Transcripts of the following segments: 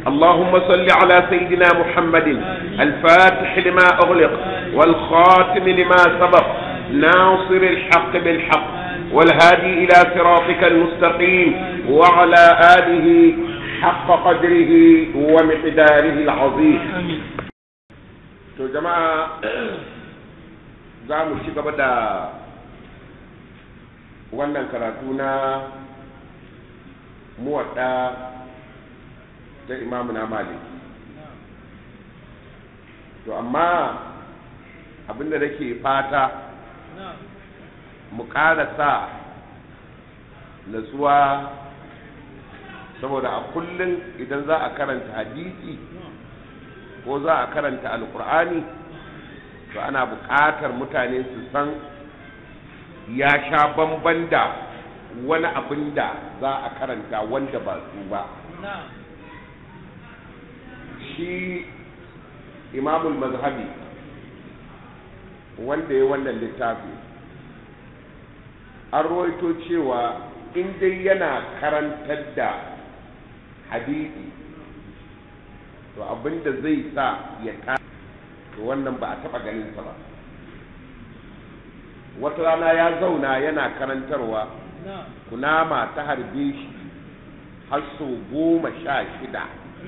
اللهم صل على سيدنا محمد الفاتح لما أغلق والخاتم لما سبق ناصر الحق بالحق والهادي إلى صراطك المستقيم وعلى آله حق قدره ومقداره العظيم to jama'a za mu ci gaba da wannan karatu na muwadda ta imamu na malik to amma abinda nake fata mu sa natsuwa saboda a kullum idan za a karanta hadisi ko za a karanta alkur'ani to ana buƙatar mutane su san ya sha bamban da wani abin da za a karanta wanda ba su ba shi imamul mazhabi wanda ya wannan littafi an rawaito cewa in dai yana karantar da hadisi to abinda zai sa ya ka to wannan ba a taba ganin sa ba wata rana ya zauna yana karantarwa kunama ta harbe shi har sau goma sha shida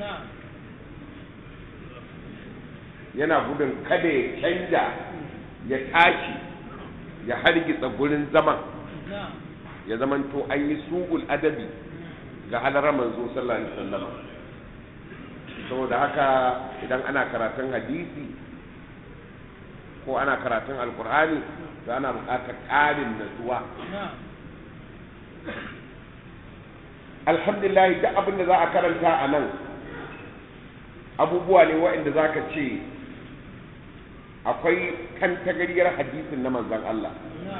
yana gudun kada ya canja ya tashi ya hargitsa gurin zaman ya zamanto an yi su'ul adabi ga halarar manzo sallallahu alaihi wasallam saboda haka idan ana karatun hadisi ko ana karatun alkur'ani to ana buƙatar ƙarin natsuwa alhamdulillah duk abin da za a karanta a nan abubuwa ne waɗanda za ka ce akwai kantagariyar hadisin na manzon Allah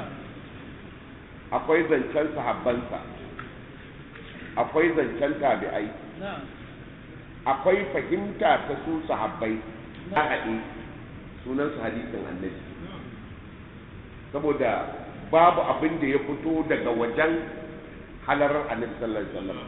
akwai zancen sahabbansa akwai zancen tabi'ai akwai fahimta ta su sahabbai na haɗe sunan su hadisin annabi saboda babu abin da ya fito daga wajen halarar annabi sallallahu alaihi wasallam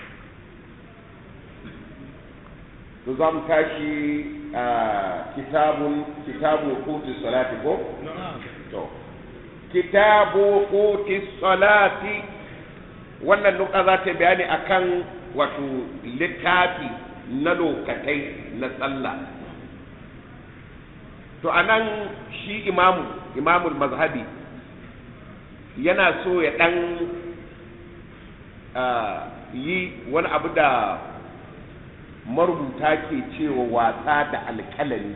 to za mu tashi a kitabun kitabu kuti salati ko to kitabu kuti salati wannan nuka za ta bayani akan wato littafi na lokatai na sallah to anan shi imamu imamul mazhabi yana so ya dan yi wani abu da marubuta ke cewa wasa da alkalami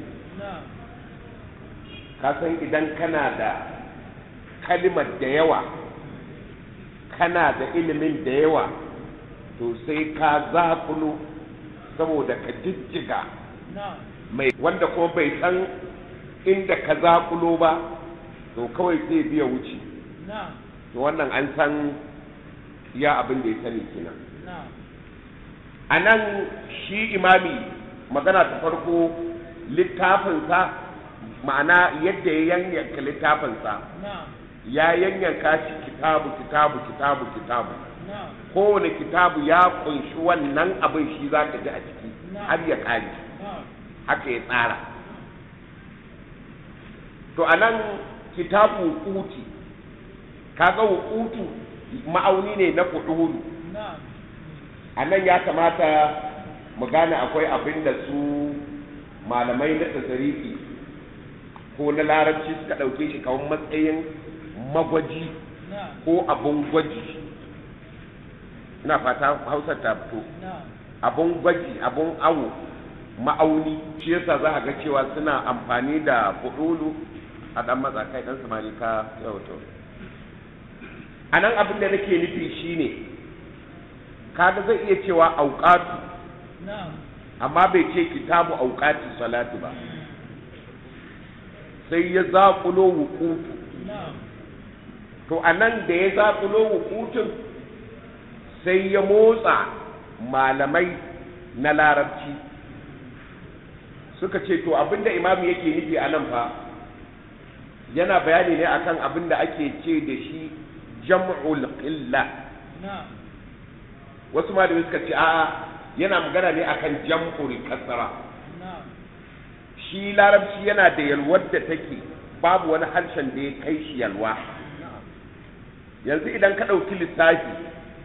kasan idan kana da kalimar da yawa kana da ilimin da yawa to sai ka zaƙulo saboda ka jijjiga mai wanda kuma bai san inda ka zaƙulo ba to kawai zai biya wuce to wannan an san ya abin da ya sani kenan a nan shi imami magana ta farko littafinsa ma'ana yadda ya yanyanka littafinsa ya yanyanka shi kitabu kitabu kitabu kitabu kowane kitabu ya kunshi wannan abin shi za ka ji a ciki har ya kare haka ya tsara to a nan kitabu kuti kaga hukutu ma'auni ne na kuɗuru a nan ya kamata mu gane akwai abin da su malamai na tasarifi ko na larabci suka ɗauke shi kawai matsayin magwaji ko abun gwaji ina fata hausar ta fito abun gwaji abun awo ma'auni shi yasa za a ga cewa suna amfani da fudulu a ɗan matsakai ɗan samari ka yauto a nan abin da nake nufi shine kaga zai iya cewa auqatu amma bai ce kitabu auqati salatu ba sai ya zaƙulo wukutu to a nan da ya zaƙulo wukutun sai ya motsa malamai na larabci suka ce to abinda imamu yake nufi a nan fa yana bayani ne akan abinda ake ce da shi jam'ul qilla wasu malamai suka ce a'a yana magana ne akan jam'ul kasra shi larabci yana da yalwar da take babu wani harshen da ya kai shi yalwa yanzu idan ka ɗauki lissafi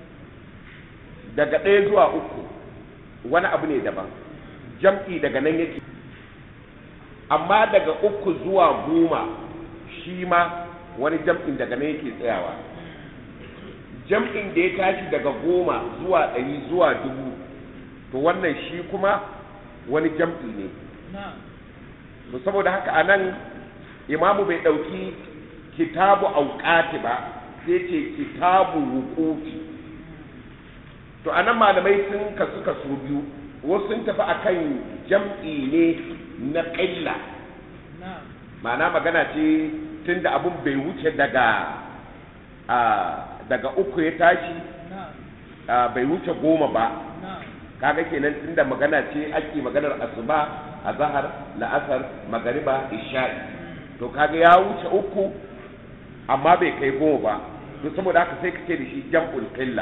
daga ɗaya zuwa uku wani abu ne daban jam'i daga nan yake amma daga uku zuwa goma shi ma wani jam'in daga nan yake tsayawa jam'in da ya tashi daga goma zuwa ɗari zuwa dubu to wannan shi kuma wani jam'i ne to saboda haka a nan imamu bai ɗauki kitabu auƙati ba sai ce kitabu wuƙufi to a nan malamai sun kasu kaso biyu wasu sun tafi akan jam'i ne na ƙilla ma'ana magana ce tun da abin bai wuce daga daga uku ya tashi bai wuce goma ba kaga kenan tun da magana ce ake maganar asuba a zahar la'asar magariba isha'i to kaga ya wuce uku amma bai kai goma ba to saboda haka sai kace da shi jam'ul qilla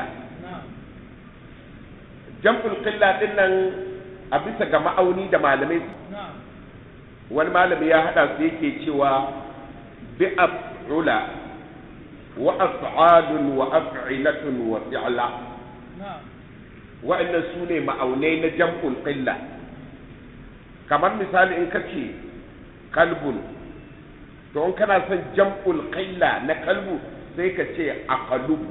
jam'ul qilla din nan a bisa ga ma'auni da malamai wani malami ya hada su yake cewa bi af'ula wa af'alun wa af'ilatun wa fi'la wa'annan su ne ma'aunai na jam'ul qilla kamar misali in kace kalbun to in kana son jam'ul qilla na kalbu sai ka ce aqalubu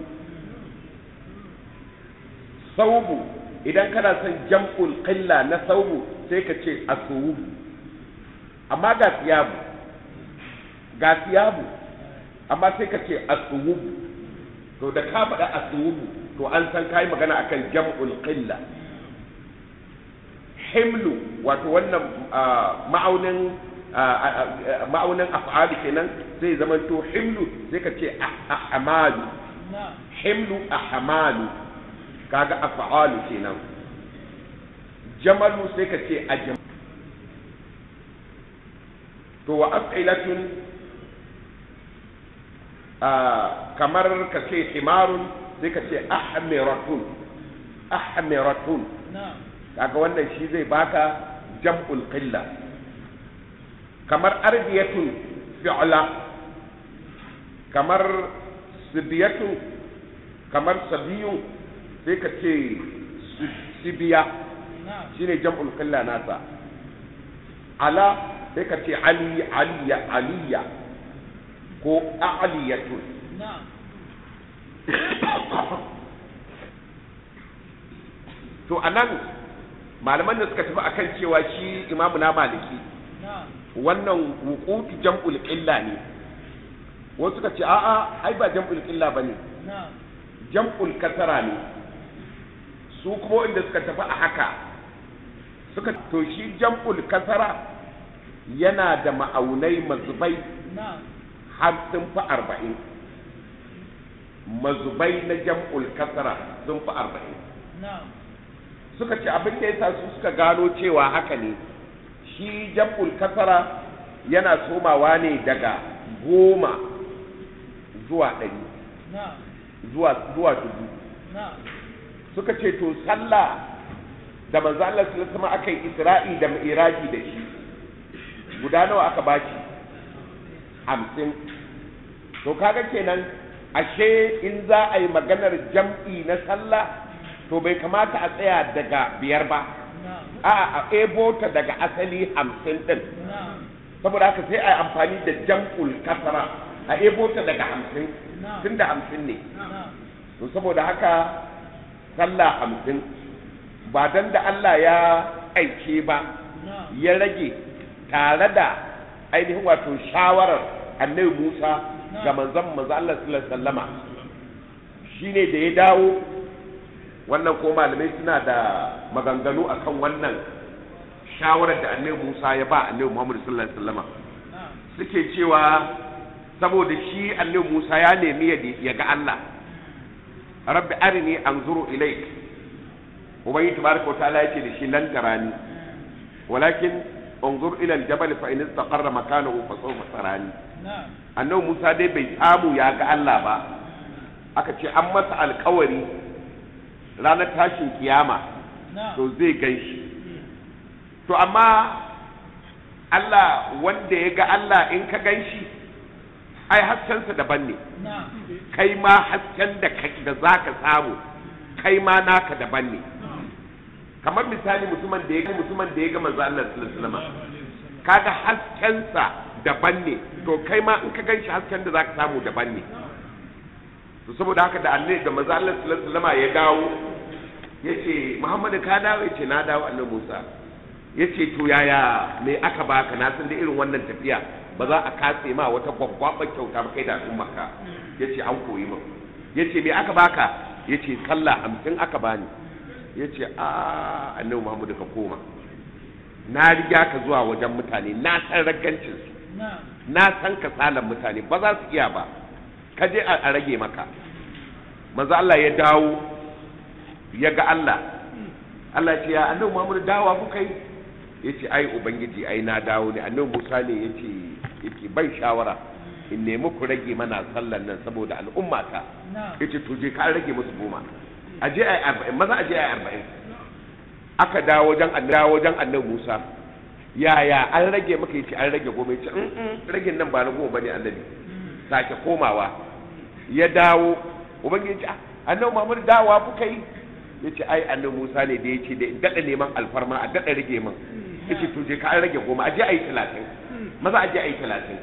saubu idan kana son jam'ul qilla na saubu sai ka ce asubu amma ga siyabu ga siyabu amma sai ka ce asubu to da ka faɗa asubu to an san kai magana akan jam'ul qilla himlu wato wannan ma'aunin ma'aunin af'ali kenan zai zama to himlu sai ka ce ahmalu himlu ahmalu kaga af'alu kenan jamalu sai ka ce ajam to wa af'ilatun kamar ka ce himarun sai ka ce ahmiratun ahmiratun kaga wannan shi zai baka jam'ul qilla kamar ardiyatun fi'la kamar sibiyatun kamar sabiyun sai ka ce sibiya shine jam'ul qilla nasa ala sai ka ce ali aliya aliya ko a'liyatun to anan malaman da suka tafi akan cewa shi imamu na maliki wannan wuqutu jam'ul qilla ne wasu suka ce a'a ai ba jam'ul qilla bane jam'ul kasara ne su kuma inda suka tafi a haka suka to shi jam'ul kasara yana da ma'aunai mazubai har sun fi arba'in mazubai na jam'ul kasara sun fi arba'in suka ce abin da ya sa su suka gano cewa haka ne shi jam'ul kasara yana somawa ne daga goma zuwa ɗari zuwa zuwa dubu suka ce to sallah da manzo Allah sallallahu alaihi aka yi isra'i da mi'raji da shi guda nawa aka bashi hamsin to kaga kenan ashe in za a yi maganar jam'i na sallah to bai kamata a tsaya daga biyar ba a'a a ebo ta daga asali hamsin din saboda haka sai a yi amfani da jam'ul kasara a ebo ta daga hamsin tun da hamsin ne to saboda haka sallah hamsin ba dan da Allah ya aike ba ya rage tare da ainihin wato shawarar annabi Musa ga manzon manzo Allah sallallahu alaihi wasallama shine da ya dawo wannan ko malamai suna da maganganu akan wannan shawarar da annabi Musa ya ba annabi Muhammad sallallahu alaihi wasallama suke cewa saboda shi annabi Musa ya nemi ya ga Allah rabbi arini anzuru ilayk ubangi tabaraka wa ta'ala yake da shi lan tarani walakin انظر الى الجبل فان استقر مكانه فسوف تراني annabi Musa dai bai samu ya ga Allah ba aka ce an masa alkawari ranar tashin kiyama to zai gan shi to amma Allah wanda ya ga Allah in ka gan shi ai haskensa daban ne kai ma hasken da za ka samu kai ma naka daban ne kamar misali mutumin da ya ga mutumin da ya ga manzo Allah sallallahu alaihi wasallam kaga haskensa daban ne to kai ma in ka gan shi hasken da za ka samu daban ne to saboda haka da Allah da manzo Allah sallallahu alaihi wasallam ya dawo yace Muhammadu ka dawo yace na dawo annabi Musa yace to yaya me aka baka na san da irin wannan tafiya ba za a katse ma wata gwaggwaban kyauta ba kai da al'umma ka yace an koyi min yace me aka baka yace sallah hamsin aka bani yace a annabi Muhammadu ka koma na riga ka zuwa wajen mutane na san ragancin su na san kasalan mutane ba za su iya ba ka je a rage maka manzo Allah ya dawo ya ga Allah Allah ce ya annabi Muhammad dawa kuka yi yace ai ubangiji ai na dawo ne annabi Musa ne yace yake ban shawara in nemi ku rage mana sallan nan saboda al'umma ta yace to je ka rage musu goma aje ai 40 maza aje ai 40 aka dawo wajen annabi wajen annabi Musa yaya an rage maka yace an rage goma yace in ragin nan ba na goma bane annabi sake komawa ya dawo ubangiji ce annabi Muhammad dawa kuka yi yace ai annabi Musa ne da yace da dada neman alfarma a dada rage min yace to je ka an rage goma aje ayi 30 maza aje ayi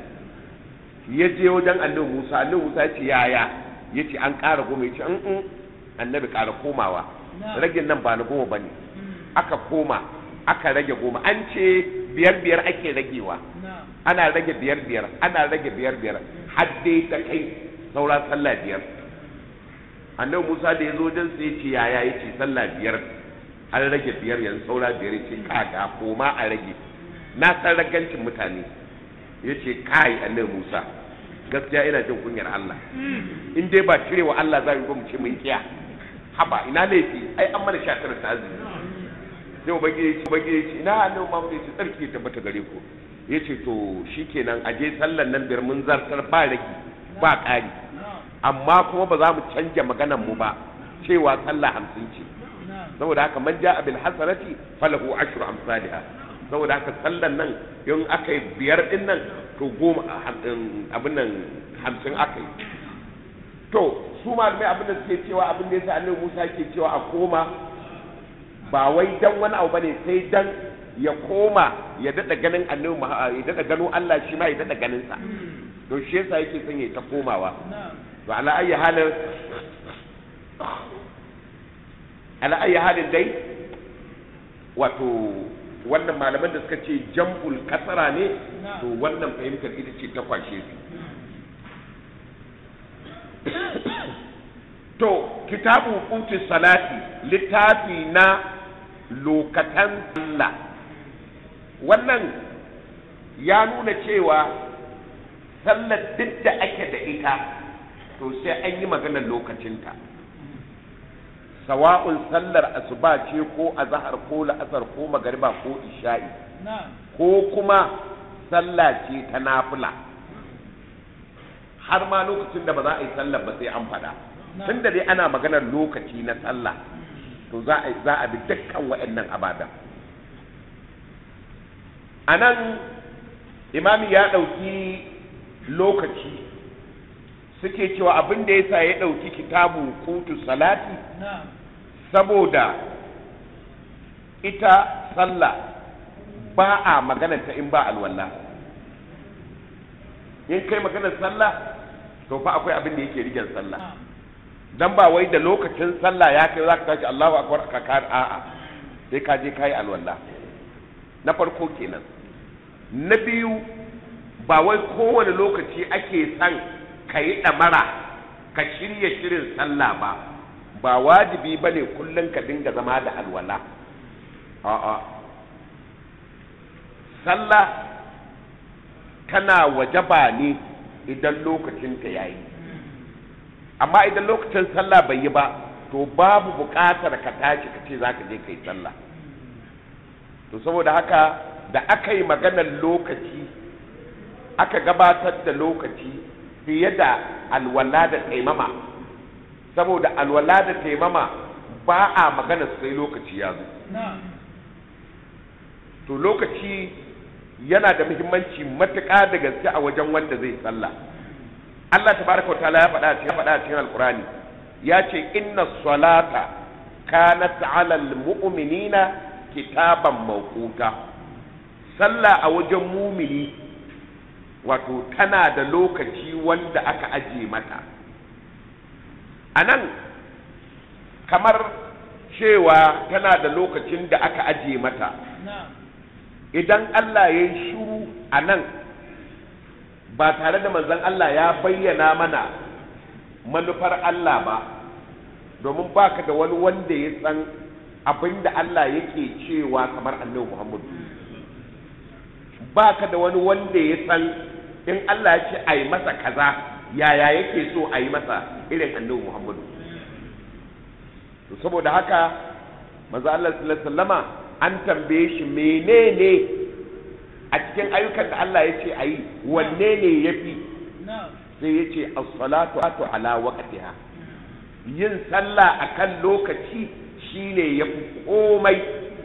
30 ya je wajen annabi Musa annabi Musa yace yaya yace an ƙara goma yace in annabi ƙara komawa ragin nan ba na goma bane aka koma aka rage goma an ce biyar biyar ake ragewa ana rage biyar biyar ana rage biyar biyar har dai ta kai saura sallah biyar annabi Musa da ya zo wajen sai ce yaya ya ce sallah biyar an rage biyar yanzu saura biyar ya ce kaga koma a rage na san ragancin mutane ya ce kai annabi Musa gaskiya ina jin kunyar Allah in dai ba cirewa Allah za mu mu ce mun kiya haba ina laifi ai an mana sha tara ta azumi sai ubangiji ubangiji ina annabi Muhammad ya ce tsarki ya tabbata gare ku ya ce to shikenan aje sallan nan biyar mun zartar ba rage ba ƙari amma kuma ba za mu canja maganan mu ba cewa sallah hamsin ce saboda haka man ja'a bil hasanati falahu ashru amsalha saboda haka sallan nan in aka yi biyar din nan to goma abin nan hamsin aka yi to su malamai abin da suke cewa abin da yasa annabi Musa ke cewa a koma ba wai dan wani abu bane sai dan ya koma ya dada ganin annabi ya dada gano Allah shi ma ya dada ganin sa to shi yasa yake son ya ta komawa to ala ayi halin ala ayi halin dai wato wannan malaman da suka ce jam'ul kasara ne to wannan fahimtar ita ce ta kwashe su to kitabu kuti salati littafi na lokatan sallah wannan ya nuna cewa sallar duk da ake da ita to sai an yi maganar lokacinta sawa'un sallar asuba ce ko azahar ko la'asar ko magariba ko isha'i ko kuma sallah ce ta nafila har ma lokacin da ba za a yi sallar ba sai an faɗa tun da dai ana maganar lokaci na sallah to za a za a bi dukkan waɗannan abadan a nan imami ya ɗauki lokaci suke cewa abin da yasa ya ɗauki kitabu kutu salati saboda ita sallah ba a maganarta in ba alwala in kai maganar sallah to fa akwai abin da yake rigen sallah dan ba wai da lokacin sallah ya kai za ka tashi Allahu akbar ka kar a'a sai ka je kai alwala na farko kenan na biyu ba wai kowane lokaci ake son ka yi ɗamara ka shirya shirin sallah ba ba wajibi ba ne kullum ka dinga zama da alwala a'a sallah tana wajaba ne idan lokacinta ya yi amma idan lokacin sallah bai yi ba to babu buƙatar ka tashi ka ce za ka je ka yi sallah to saboda haka da aka yi maganar lokaci aka gabatar da lokaci fiye da alwala da taimama saboda alwala da taimama ba a magana su sai lokaci ya zo to lokaci yana da muhimmanci matuƙa da gaske a wajen wanda zai sallah Allah tabaraka wa ta'ala ya faɗa a cikin faɗa a cikin alqurani ya ce inna salata kanat 'ala almu'minina kitaban mawquta sallah a wajen mumini wato tana da lokaci wanda aka aje mata anan kamar cewa tana da lokacin da aka aje mata idan Allah ya yi shuru a nan ba tare da manzon Allah ya bayyana mana manufar Allah ba domin baka da wani wanda ya san abin da Allah yake cewa kamar annabi Muhammadu baka da wani wanda ya san in Allah ya ce a yi masa kaza yaya yake so a yi masa irin annabi Muhammadu saboda haka manzo Allah sallallahu alaihi wasallama an tambaye shi menene a cikin ayyukan da Allah ya ce a yi wanne ne ya fi sai ya ce as-salatu ala waqtiha yin sallah akan lokaci shine ya fi komai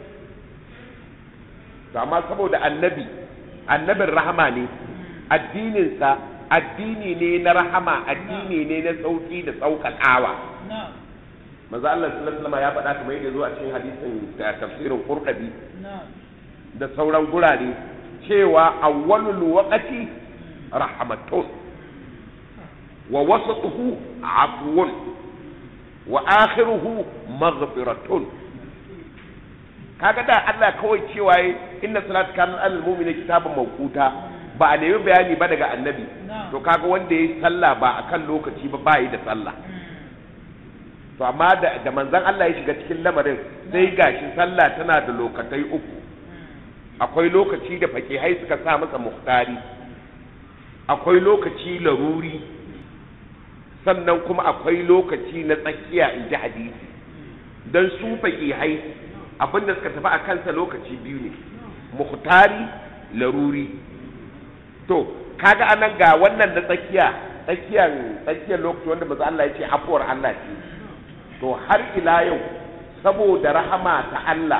to amma saboda annabi annabin rahama ne addininsa addini ne na rahama addini ne na sauki da sauƙaƙawa manzo Allah sallallahu alaihi wasallam ya faɗa kamar yadda zo a cikin hadisin da tafsirin Qurtubi da sauran gurare cewa awwalul waqti rahmatun wa wasatuhu afwun wa akhiruhu maghfiratun kaga da Allah kawai cewa inna salata kana alal mu'mini kitaban mawquta ba a nemi bayani ba daga annabi to kaga wanda yayi sallah ba akan lokaci ba ba yi da sallah to amma da, da manzon Allah ya shiga cikin lamarin sai gashi sallah tana da lokatai uku akwai lokaci da fakihai suka sa masa muhtari akwai lokaci laruri sannan kuma akwai lokaci na tsakiya in ji hadisi don su fakihai abinda suka tafi a kansa lokaci biyu ne muhtari laruri to kaga anan ga wannan na tsakiya tsakiyar tsakiyar lokaci wanda maza Allah ya ce afuwar Allah ce to har ila yau saboda rahama ta Allah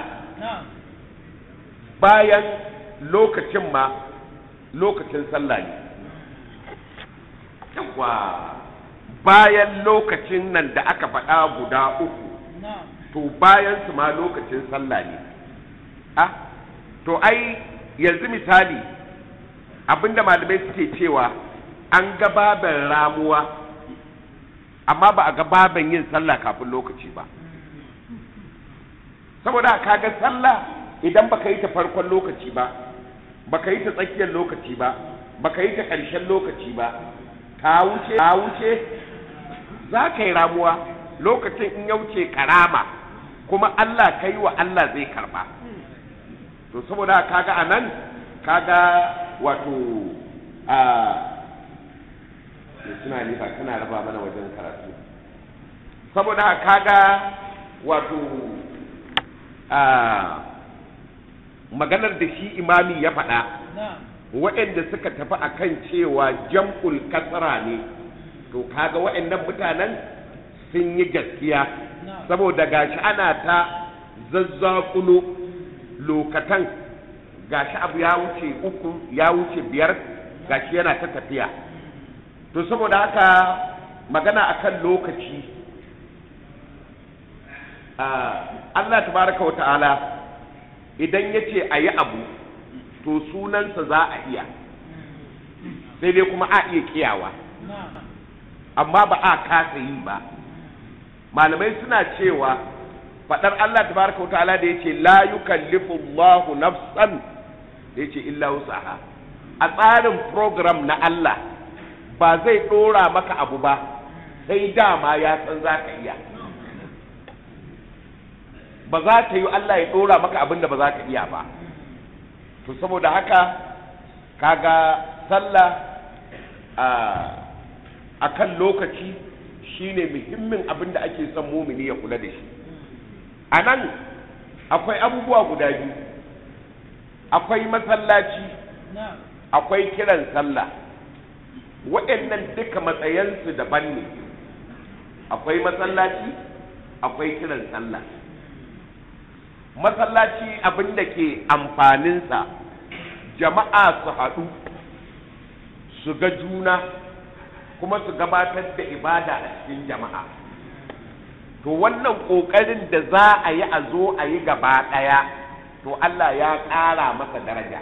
bayan lokacin ma lokacin sallah ne yawa bayan lokacin nan da aka faɗa guda uku to bayan su ma lokacin sallah ne ah to ai yanzu misali abinda malamai suke cewa an ga baban ramuwa amma ba a ga baban yin sallah kafin lokaci ba saboda kaga sallah idan baka yi ta farkon lokaci ba baka yi ta tsakiyar lokaci ba baka yi ta ƙarshen lokaci ba ka wuce ka wuce za ka yi ramuwa lokacin in ya wuce karama kuma Allah ka yi wa Allah zai karba to saboda kaga a nan kaga wato a suna ne ba kana raba mana wajen karatu saboda kaga wato a maganar da shi imami ya faɗa waɗanda suka tafi akan cewa jam'ul kasara ne to kaga waɗannan mutanen sun yi gaskiya saboda gashi ana ta zazzakulo lokatan gashi abu ya wuce uku ya wuce biyar gashi yana ta tafiya to saboda haka magana akan lokaci Allah tabaraka wa ta'ala idan ya ce a yi abu to sunansa za a iya sai dai kuma a iya kiyawa amma ba a kasa yi ba malamai suna cewa faɗar Allah tabaraka wa ta'ala da yace la yukallifu Allahu nafsan da yace illa wusaha a tsarin program na Allah ba zai ɗora maka abu ba sai dama ya san za ka iya ba za ta yi Allah ya ɗora maka abin da ba za ka iya ba to saboda haka kaga sallah a kan lokaci shine muhimmin abin da ake son mumini ya kula da shi a nan akwai abubuwa guda biyu akwai masallaci akwai kiran sallah waɗannan duka matsayansu daban ne akwai masallaci akwai kiran sallah masallaci abin da ke amfaninsa jama'a su haɗu su ga juna kuma su gabatar da ibada a cikin jama'a to wannan ƙoƙarin da za a yi a zo a yi gaba ɗaya to Allah ya ƙara masa daraja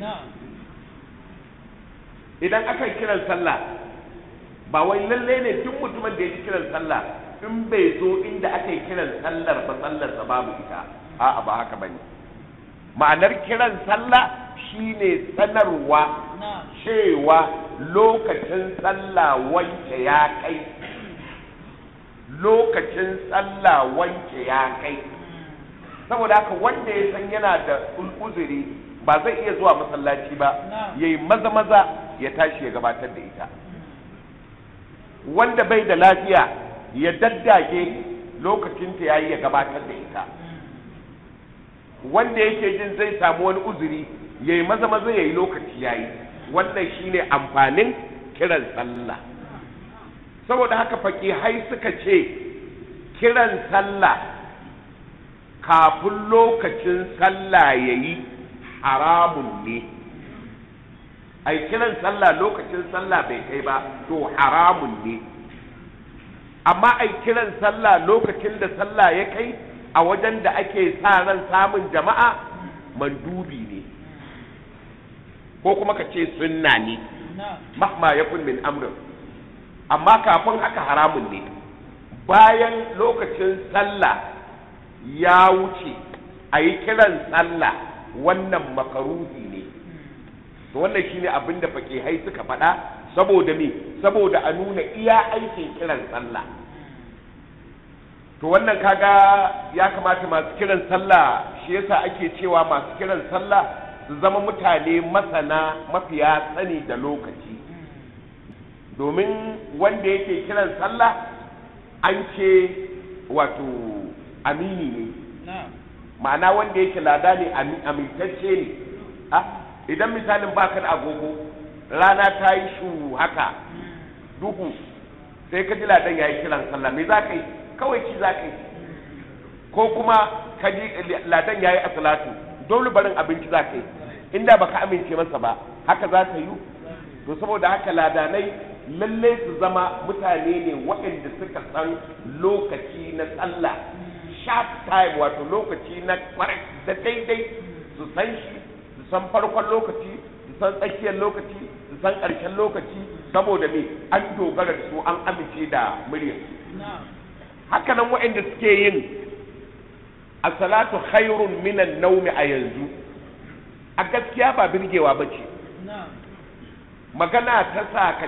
idan aka yi kiran sallah ba wai lalle ne duk mutumin da ya ji kiran sallah in bai zo inda aka yi kiran sallar ba sallarsa babu ita a'a ba haka bane ma'anar kiran sallah shine sanarwa cewa lokacin sallah wanke ya kai lokacin sallah wanke ya kai saboda haka wanda ya san yana da uzuri ba zai iya zuwa masallaci ba yayi maza maza ya tashi ya gabatar da ita wanda bai da lafiya ya daddage lokacin ta yayi ya gabatar da ita wanda yake jin zai samu wani uzuri yayi maza maza yayi lokaci yayi wannan shine amfanin kiran sallah saboda haka fakihai suka ce kiran sallah kafin lokacin sallah yayi haramun ne ai kiran sallah lokacin sallah bai kai ba to haramun ne amma ai kiran sallah lokacin da sallah ya kai a wajen da ake sa ran samun jama'a mandubi ne ko kuma ka ce sunna ne mahma yakun min amrin amma kafin haka haramun ne bayan lokacin sallah ya wuce a yi kiran sallah wannan makaruhi ne to wannan shine abin da fakihai suka faɗa saboda me saboda a nuna iya aikin kiran sallah to wannan kaga ya kamata masu kiran sallah shi yasa ake cewa masu kiran sallah su zama mutane masana mafiya sani da lokaci domin wanda yake kiran sallah an ce wato amini ne ma'ana wanda yake lada ne amintacce ne idan misalin baka da agogo rana ta yi shu haka duhu sai ka ji ladan ya yi kiran sallah me za ka yi kawai ci za ka yi ko kuma ka ji ladan ya yi asalatu dole barin abinci za ka yi inda baka amince masa ba haka za ka yi to saboda haka ladanai lalle su zama mutane ne waɗanda suka san lokaci na sallah sharp time wato lokaci na kwarai da daidai su san shi su san farkon lokaci su san tsakiyar lokaci su san ƙarshen lokaci saboda me an dogara da su an amince da muryar hakanan waɗanda suke yin a salatu khairun minan naumi a yanzu a gaskiya ba birgewa ba ce magana ta sa ka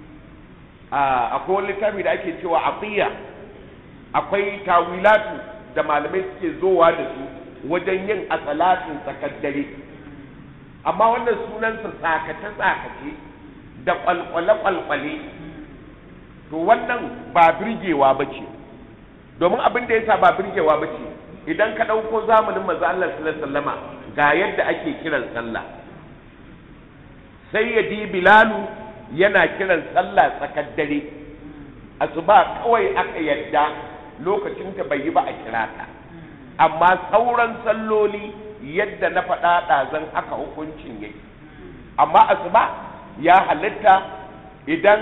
akwai wani littafi da ake cewa atiya akwai tawilatu da malamai suke zowa da su wajen yin asalatin tsakar dare amma wannan sunansa tsakace-tsakace da kwalkwale-kwalkwale to wannan ba birgewa ba ce domin abin da ya sa ba birgewa ba ce idan ka ɗauko zamanin manzo Allah sallama ga yadda ake kiran sallah sai ya di bilalu yana kiran sallah tsakar dare asuba kawai aka yadda lokacin ta bai yi ba a kira ta amma sauran salloli yadda na faɗa ɗazan haka hukuncin yake amma asuba ya halitta idan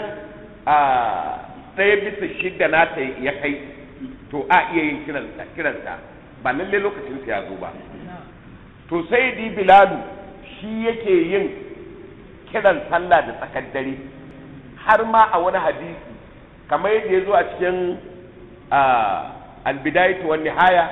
ɗaya bisa shidda nata ya kai to a iya yin kiranta ba lalle lokacin ta ya zo ba to sai di bilalu shi yake yin kiran sallah da tsakar dare har ma a wani hadisi kamar yadda ya zo a cikin albidayatu wani nihaya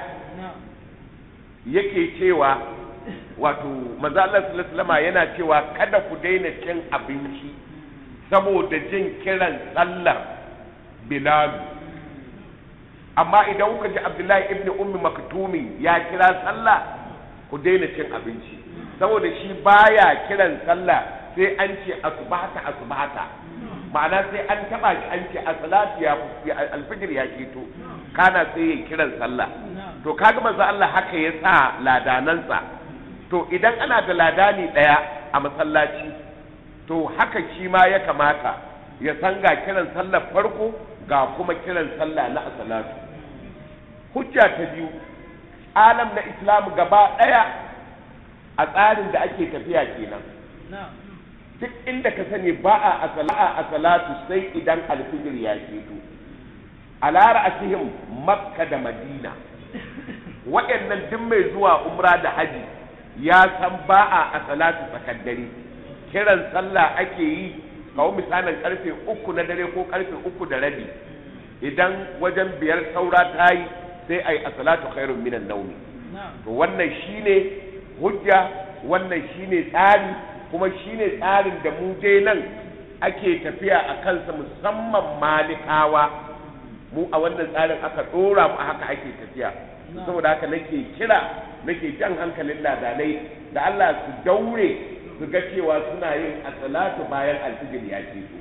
yake cewa wato manzo Allah sallallahu yana cewa kada ku daina cin abinci saboda jin kiran sallar bilal amma idan kuka ji abdullahi ibn ummi maktumi ya kira sallah ku daina cin abinci saboda shi baya kiran sallah sai an ce asubata asubata ma'ana sai an taba shi an ce asalatu ya alfijir ya keto kana sai ya kiran sallah to kaga manzo Allah haka ya sa ladanansa to idan ana da ladani daya a masallaci to haka shi ma ya kamata ya san ga kiran sallar farko ga kuma kiran sallah na asalatu hujja ta biyu alam na islam gaba ɗaya a tsarin da ake tafiya kenan duk inda ka sani ba a a salatu sai idan alfijir ya keto a lara asihim makka da madina waɗannan duk mai zuwa umra da haji ya san ba a a salatu tsakar dare kiran sallah ake yi kawo misalin karfe uku na dare ko karfe uku da rabi idan wajen biyar saura ta yi sai a yi a salatu khairun minan naumi to wannan shine hujja wannan shine tsari kuma shine tsarin da mu dai nan ake tafiya a kansa musamman malikawa mu a wannan tsarin aka dora mu a haka ake tafiya saboda haka nake kira nake jan hankalin ladanai da Allah su daure su ga cewa suna yin asalatu bayan alfijir ya ce su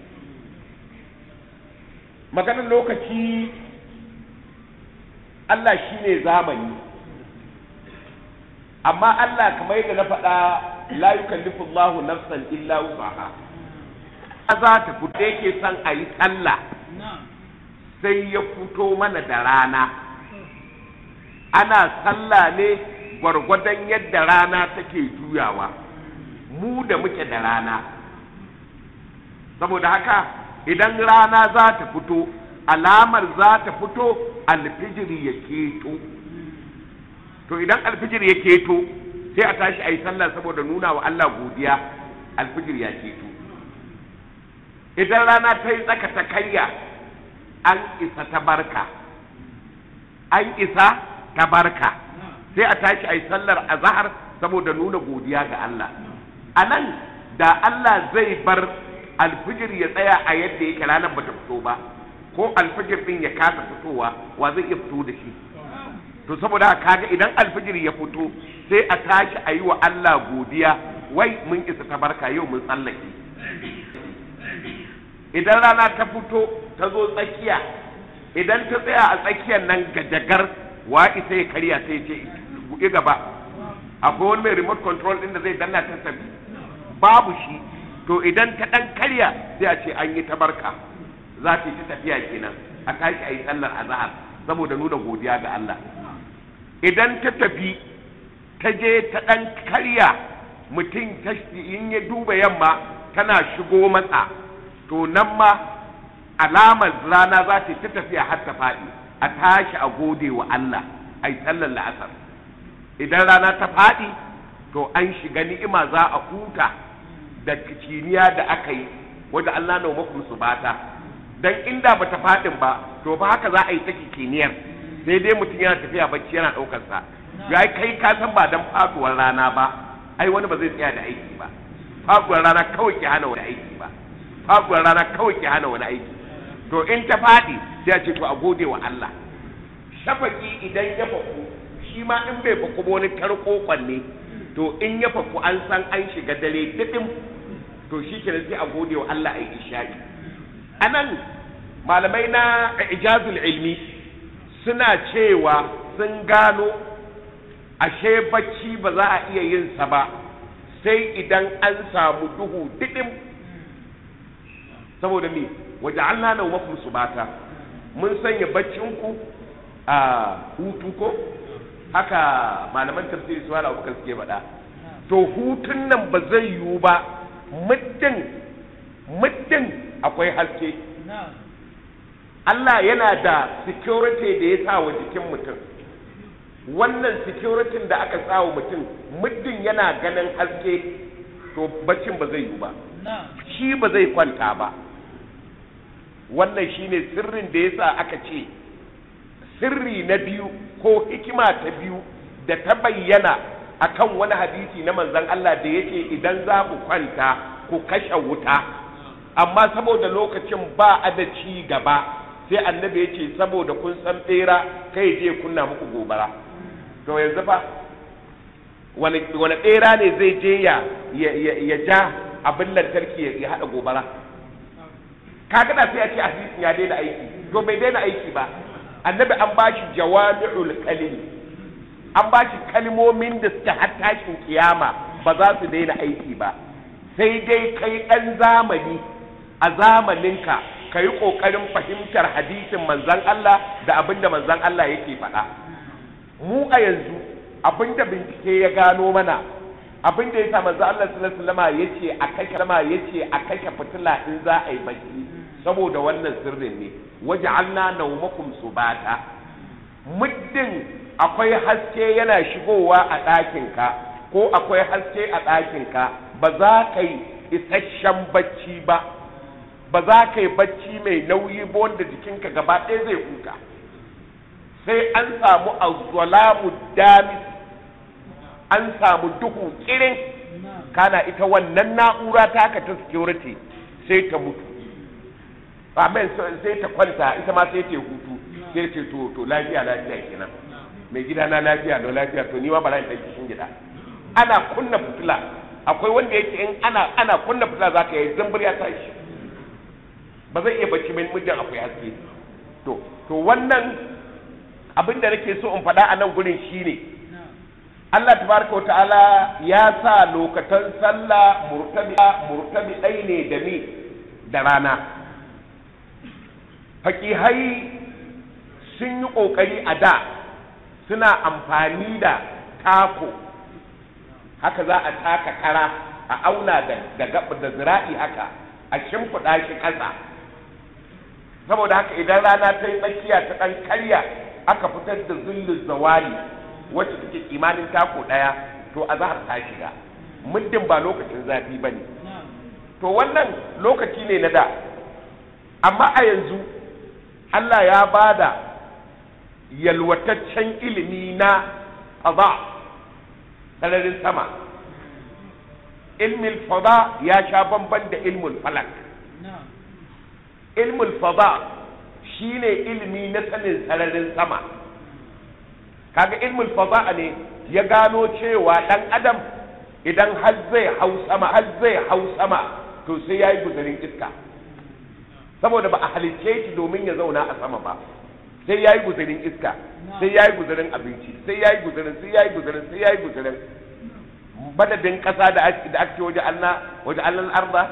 maganar lokaci Allah shine zamani amma Allah kamar yadda na faɗa la yukallifu Allahu nafsan illa wusaha za ta fito yake son a yi sallah sai ya fito mana da rana ana sallah ne gwargwadon yadda rana take juyawa mu da muke da rana saboda haka idan rana za ta fito alamar za ta fito alfijiri ya keto to idan alfijir ya keto sai a tashi a yi sallah saboda nuna wa Allah godiya alfijir ya keto idan rana ta yi tsaka ta karya an isa ta barka an isa ta barka sai a tashi a yi sallar azahar saboda nuna godiya ga Allah a nan da Allah zai bar alfijir ya tsaya a yadda yake ranar bata fito ba ko alfijir din ya kasa fitowa wa zai iya fito da shi to saboda haka kaga idan alfijir ya fito sai a tashi a yi wa Allah godiya wai mun isa ta barka yau mun tsallake idan rana ta fito ta zo tsakiya idan ta tsaya a tsakiyar nan gajagar wa isa ya karya sai ce buɗe gaba akwai wani mai remote control ɗin da zai danna ta tafi babu shi to idan ta ɗan karya sai a ce an yi ta barka za ta yi ta tafiya kenan a tashi a yi sallar azahar saboda nuna godiya ga Allah idan ta tafi ta je ta ɗan karya mutum in ya duba yamma tana shigo matsa to nan ma alamar rana za ta ta tafiya har ta faɗi a tashi a gode wa Allah a yi sallar la'asar idan rana ta faɗi to an shiga ni'ima za a huta da kiciniya da aka yi wadda Allah na makum su bata dan inda bata faɗin ba to ba haka za a yi ta kiciniyar sai dai mutum yana tafiya bacci yana ɗaukar sa ya kai ka san ba dan faduwar rana ba ai wani ba zai tsaya da aiki ba faduwar rana kawai ki hana wani aiki ba faduwar rana kawai ki hana wani aiki to in ta faɗi sai a ce to a gode wa Allah shafaki idan ya faku shi ma in bai faku ba wani tarko ne to in ya faku an san an shiga dare didim to shi ke sai a gode wa Allah ai isha'i anan malamai na ijazul ilmi suna cewa sun gano ashe bacci ba za a iya yin sa ba sai idan an samu duhu didim saboda me waje Allah na mafi subata mun sanya baccinku a hutu ko haka malaman tafsiri su wala abubakar suke faɗa to hutun nan ba zai yiwu ba muddin muddin akwai haske Allah yana da security da ya sa wa jikin mutum wannan security da aka sa wa mutum muddin yana ganin haske to baccin ba zai yiwu ba shi ba zai kwanta ba wannan shine sirrin da yasa aka ce sirri na biyu ko hikima ta biyu da ta bayyana akan wani hadisi na manzon Allah da yace idan za ku kwanta ku kashe wuta amma saboda lokacin ba a da ci gaba sai annabi ya ce saboda kun san bera kai je kunna muku gobara to yanzu fa wani bera ne zai je ya ya ja abin lantarki ya haɗa gobara kaga da sai a ce hadisin ya daina aiki to bai daina aiki ba annabi an ba shi jawami'ul kalimi an ba shi kalmomin da suke har tashin kiyama ba za su daina aiki ba sai dai kai ɗan zamani a zamaninka ka yi ƙoƙarin fahimtar hadisin manzan Allah da abin da manzan Allah yake faɗa mu a yanzu abinda bincike ya gano mana abinda ya sa manzo Allah sallallahu alaihi wasallam yace a kashe lama yace a kashe fitila in za a yi bacci saboda wannan sirrin ne waj'alna nawmakum subata muddin akwai haske yana shigowa a ɗakinka ko akwai haske a ɗakinka ba za ka yi isasshen bacci ba ba za ka yi bacci mai nauyi ba wanda jikinka gaba ɗaya zai huta sai an samu azzalamu damis an samu duhu kirin kana ita wannan na'ura ta haka ta security sai ta mutu amen sai ta kwanta ita ma sai ta hutu sai ce to to lafiya lafiya kenan mai gida na lafiya da lafiya to ni ma bara in ɗan cikin gida ana kunna fitila akwai wanda yake in ana ana kunna fitila za ka yi zambur ya tashi ba zai iya bacci mai mijin akwai haske to to wannan abin da nake so in faɗa a nan gurin shine Allah tabaraka ta'ala ya sa lokatan sallah murtabi murtabi ɗai ne da ni da rana fakihai sun yi ƙoƙari a da suna amfani da tako haka za a taka kara a auna da gaba da zira'i haka a shimfiɗa shi ƙasa saboda haka idan rana ta yi tsakiya ta ɗan karya aka fitar da zullun zawali wacce take kimanin tako ɗaya to a zahar ta shiga muddin ba lokacin zafi ba ne to wannan lokaci ne na da amma a yanzu Allah ya ba da yalwataccen ilimi na fada sararin sama ilmin fada ya sha bamban da ilmul falak ilmul fada shine ilimi na sanin sararin sama kaga ilmul fada ne ya gano cewa dan adam idan har zai hau sama har zai hau sama to sai yayi guzarin iska saboda ba a halicce shi domin ya zauna a sama ba sai yayi guzarin iska sai yayi guzarin abinci sai yayi guzarin sai yayi guzarin sai yayi guzarin badadin kasa da ake da ake waje Allah waje Allah arda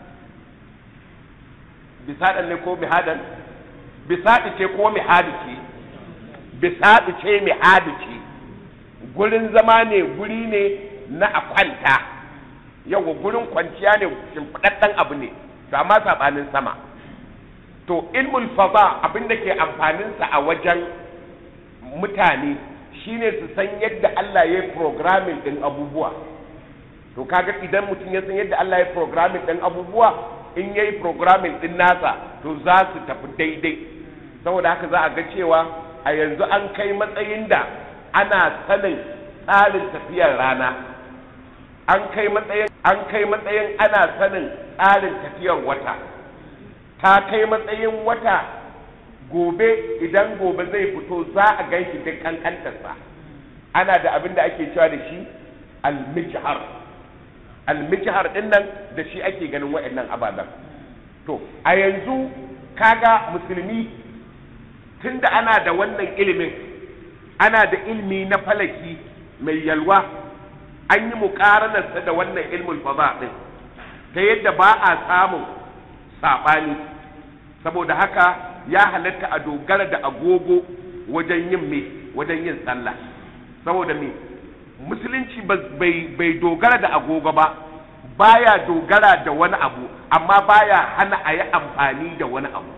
bisadan ne ko mihadan bisadi ce ko mihadi ce bisadi ce mihadi ce gurin zama ne guri ne na a kwanta yawa gurin kwanciya ne shimfiɗaɗɗen abu ne to amma saɓanin sama to ilmul fada abin da ke amfaninsa a wajen mutane shine su san yadda Allah ya yi programming ɗin abubuwa to kaga idan mutum ya san yadda Allah ya yi programming ɗin abubuwa in ya yi programming ɗin nasa to za su tafi daidai saboda haka za a ga cewa a yanzu an kai matsayin da ana sanin tsarin tafiyar rana an kai matsayin an kai matsayin ana sanin tsarin tafiyar wata ta kai matsayin wata gobe idan gobe zai fito za a gan shi duk kankantarsa ana da abin da ake cewa da shi almijhar almijhar din nan da shi ake ganin waɗannan ababen to a yanzu kaga musulmi tunda ana da wannan ilimin ana da ilmi na falaki mai yalwa an yi muƙaranarsa da wannan ilmin fada ɗin ta yadda ba a samun saɓani saboda haka ya halatta a dogara da agogo wajen yin me wajen yin sallah saboda me musulunci bai dogara da agogo ba baya dogara da wani abu amma baya hana a yi amfani da wani abu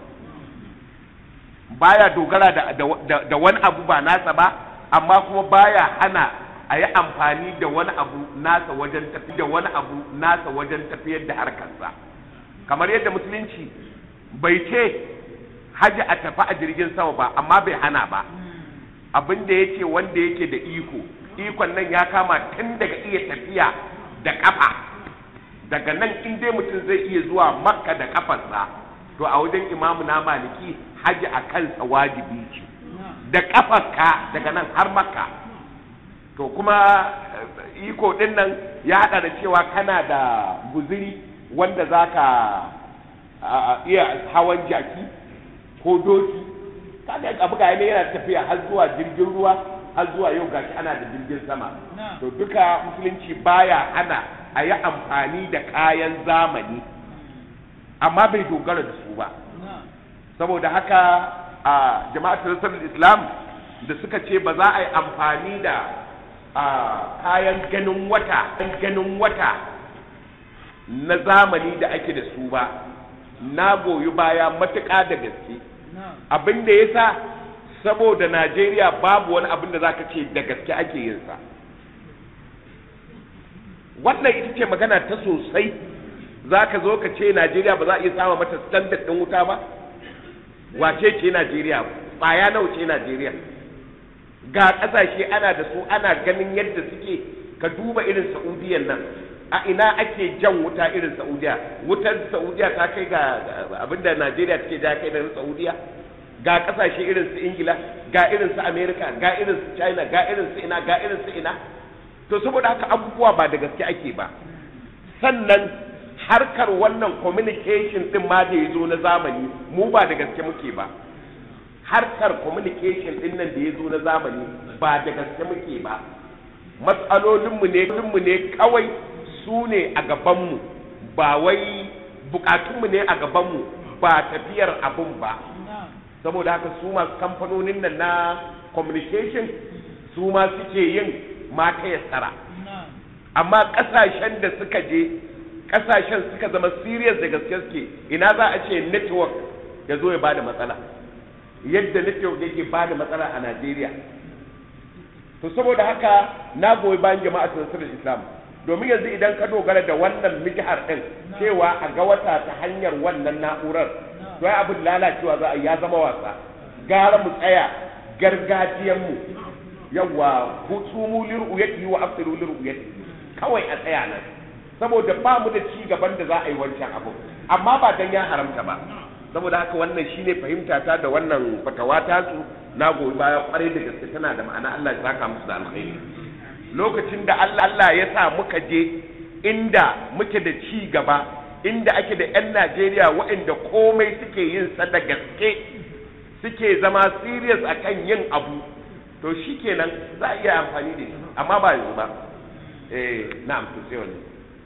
baya dogara da, da, da wani abu ba nasa ba amma kuma baya hana a yi amfani da wani abu nasa wajen tafi da wani abu nasa wajen tafiyar da harkarsa kamar yadda musulunci bai ce haji a tafi a jirgin sama ba amma bai hana ba abin da yake wanda yake da iko ikon nan ya kama tun daga iya tafiya da kafa daga nan in dai mutum zai iya zuwa makka da kafarsa to a wajen imamu na maliki haji a kansa wajibi ce da kafarka daga nan har makka to kuma iko din nan ya hada da cewa kana da guziri wanda za ka iya hawan jaki ko doki kaga abu ga ne yana tafiya har zuwa jirgin ruwa har zuwa yau gashi ana da jirgin sama to duka musulunci baya hana a yi amfani da kayan zamani amma bai dogara da su ba saboda haka a jama'atul islam da suka ce ba za a yi amfani da a kayan ganin wata ganin wata na zamani da ake da su ba na goyi baya matuƙa da gaske abin da ya sa saboda najeriya babu wani abin da za ka ce da gaske ake yin sa wannan ita ce magana ta sosai za ka zo ka ce najeriya ba za a iya sama mata standard ɗin wuta ba wace ce najeriya ɓaya nawa ce najeriya ga ƙasashe ana da su ana ganin yadda suke ka duba irin saudiyan nan a ina ake jan wuta irin saudiya wutar saudiya ta kai ga abinda najeriya take ja kai da saudiya ga ƙasashe irin su ingila ga irin su america ga irin su china ga irin su ina ga irin su ina to saboda haka abubuwa ba da gaske ake ba sannan harkar wannan communication din ma da ya zo na zamani mu ba da gaske muke ba harkar communication din nan da ya zo na zamani ba da gaske muke ba matsalolinmu ne mu ne kawai su ne a gabanmu ba wai bukatunmu ne a gabanmu ba tafiyar abun ba saboda haka su masu kamfanonin nan na communication su ma suke yin mata yassara amma kasashen da suka je kasashen suka zama serious da gaske suke ina za a ce network ya zo ya bada matsala yadda network yake bada matsala a Najeriya to saboda haka na goyi bayan jama'a nasarar Islam domin yanzu idan ka dogara da wannan mijihar din cewa a ga wata ta hanyar wannan na'urar to ai abin lalacewa za a ya zama wasa gara mu tsaya gargajiyan mu yawa hutumu lir'uyati wa afsiru lir'uyati kawai a tsaya nan saboda ba mu da ci gaban da za a yi wancan abu amma ba dan ya haramta ba saboda haka wannan shine fahimta ta da wannan fatawa ta su na goyi baya kwarai da gaske tana da ma'ana Allah ya saka musu da alkhairi lokacin da Allah Allah ya sa muka je inda muke da ci gaba inda ake da 'yan Najeriya waɗanda komai suke yin sa da gaske suke zama serious akan yin abu to shikenan za a iya amfani da shi amma ba yanzu ba eh na'am to sai wannan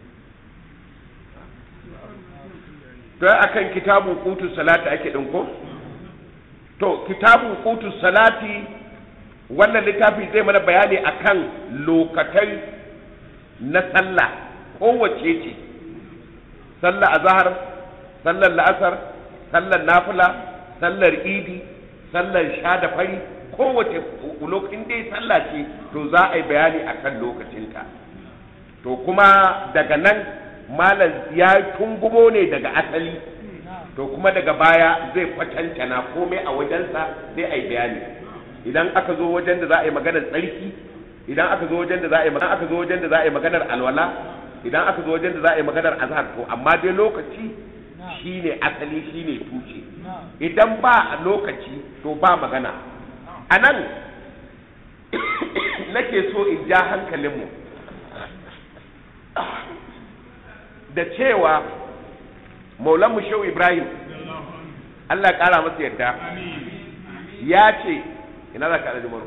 to akan kitabun kutu salati ake din ko to kitabun kutu salati wannan littafi zai mana bayani akan lokatai na sallah kowace ce sallah azhar sallar la'asar sallar nafila sallar idi sallar sha da fari kowace lokacin dai sallah ce to za a yi bayani akan lokacinta to kuma daga nan malam ya tungumo ne daga asali to kuma daga baya zai kwatantana komai a wajensa sai a yi bayani idan aka zo wajen da za a yi maganar tsarki idan aka zo wajen da za a yi maganar aka zo wajen da za a yi maganar alwala idan aka zo wajen da za a yi maganar azhar to amma dai lokaci shine asali shine tuce idan ba lokaci to ba magana a nan nake so in ja hankalinmu da cewa maulanmu shehu ibrahim allah kara masa yadda ya ce ina za ka alaji maro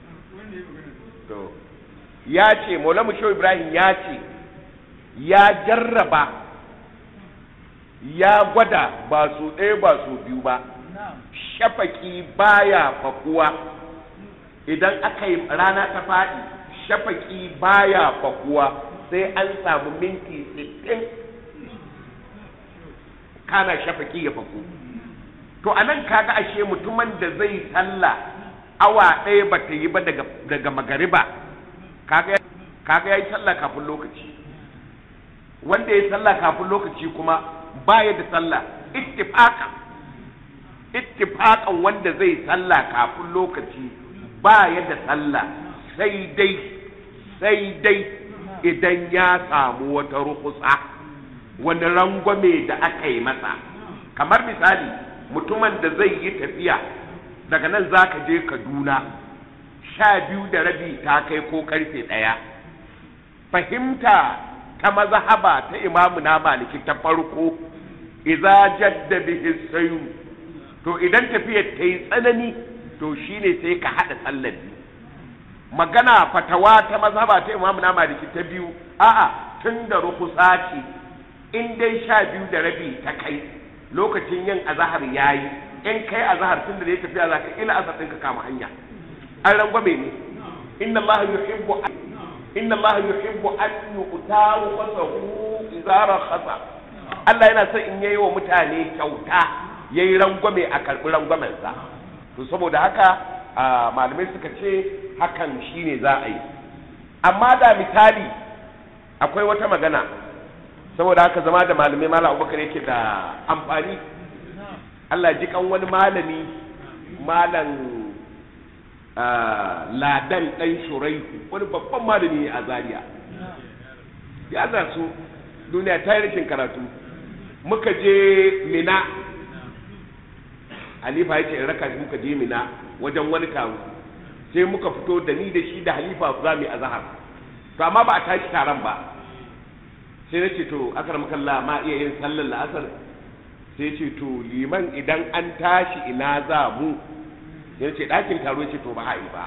to ya ce maulanmu shehu ibrahim ya ce ya jarraba ya gwada ba su ɗaya ba su biyu ba shafaki baya fakuwa idan aka yi rana ta faɗi shafaki baya fakuwa sai an samu minti 60 kana shafaki ya faku to anan kaga ashe mutumin da zai sallah awa ɗaya ba ta yi ba daga, daga magariba kaga ya yi sallah kafin lokaci wanda ya yi sallah kafin lokaci kuma baya da sallah ittifaqan ittifaqan wanda zai sallah kafin lokaci baya da sallah sai dai sai dai idan ya samu wata rukusa wani rangwame da aka yi masa kamar misali mutumin da zai yi tafiya daga nan za ka je kaduna sha biyu da rabi ta kai ko karfe ɗaya fahimta ta mazahaba ta imamu na maliki ta farko iza jadda bihi sayu to idan tafiyar ta yi tsanani to shine sai ka haɗa sallar biyu magana fatawa ta mazhaba ta imamu na maliki ta biyu a'a tun da rukusa ce in dai sha biyu da rabi ta kai lokacin yin azahar yayi in kai azahar tun da ya tafiya za ka ila asar ɗin ka kama hanya an rangwame ne inna allaha yuhibbu an inna allaha yuhibbu an yu'tahu fasahu idza rakhasa Allah yana son in yayi wa mutane kyauta yayi rangwame a karbi rangwamen sa to saboda haka malamai suka ce hakan shine za a yi amma da misali akwai wata magana saboda haka zama da malamai malam abubakar yake da amfani Allah ji kan wani malami malam ladan ɗan shuraihu wani babban malami a zaria ya su duniya ta yi rikin karatu muka je mina halifa ya ce in raka shi muka je mina wajen wani taro sai muka fito da ni da shi da halifa za mu yi azahar to amma ba a tashi taron ba sai na ce to akar makalla ma iya yin sallar la'asar sai ce to liman idan an tashi ina za mu ya ce ɗakin taro ce to ba a yi ba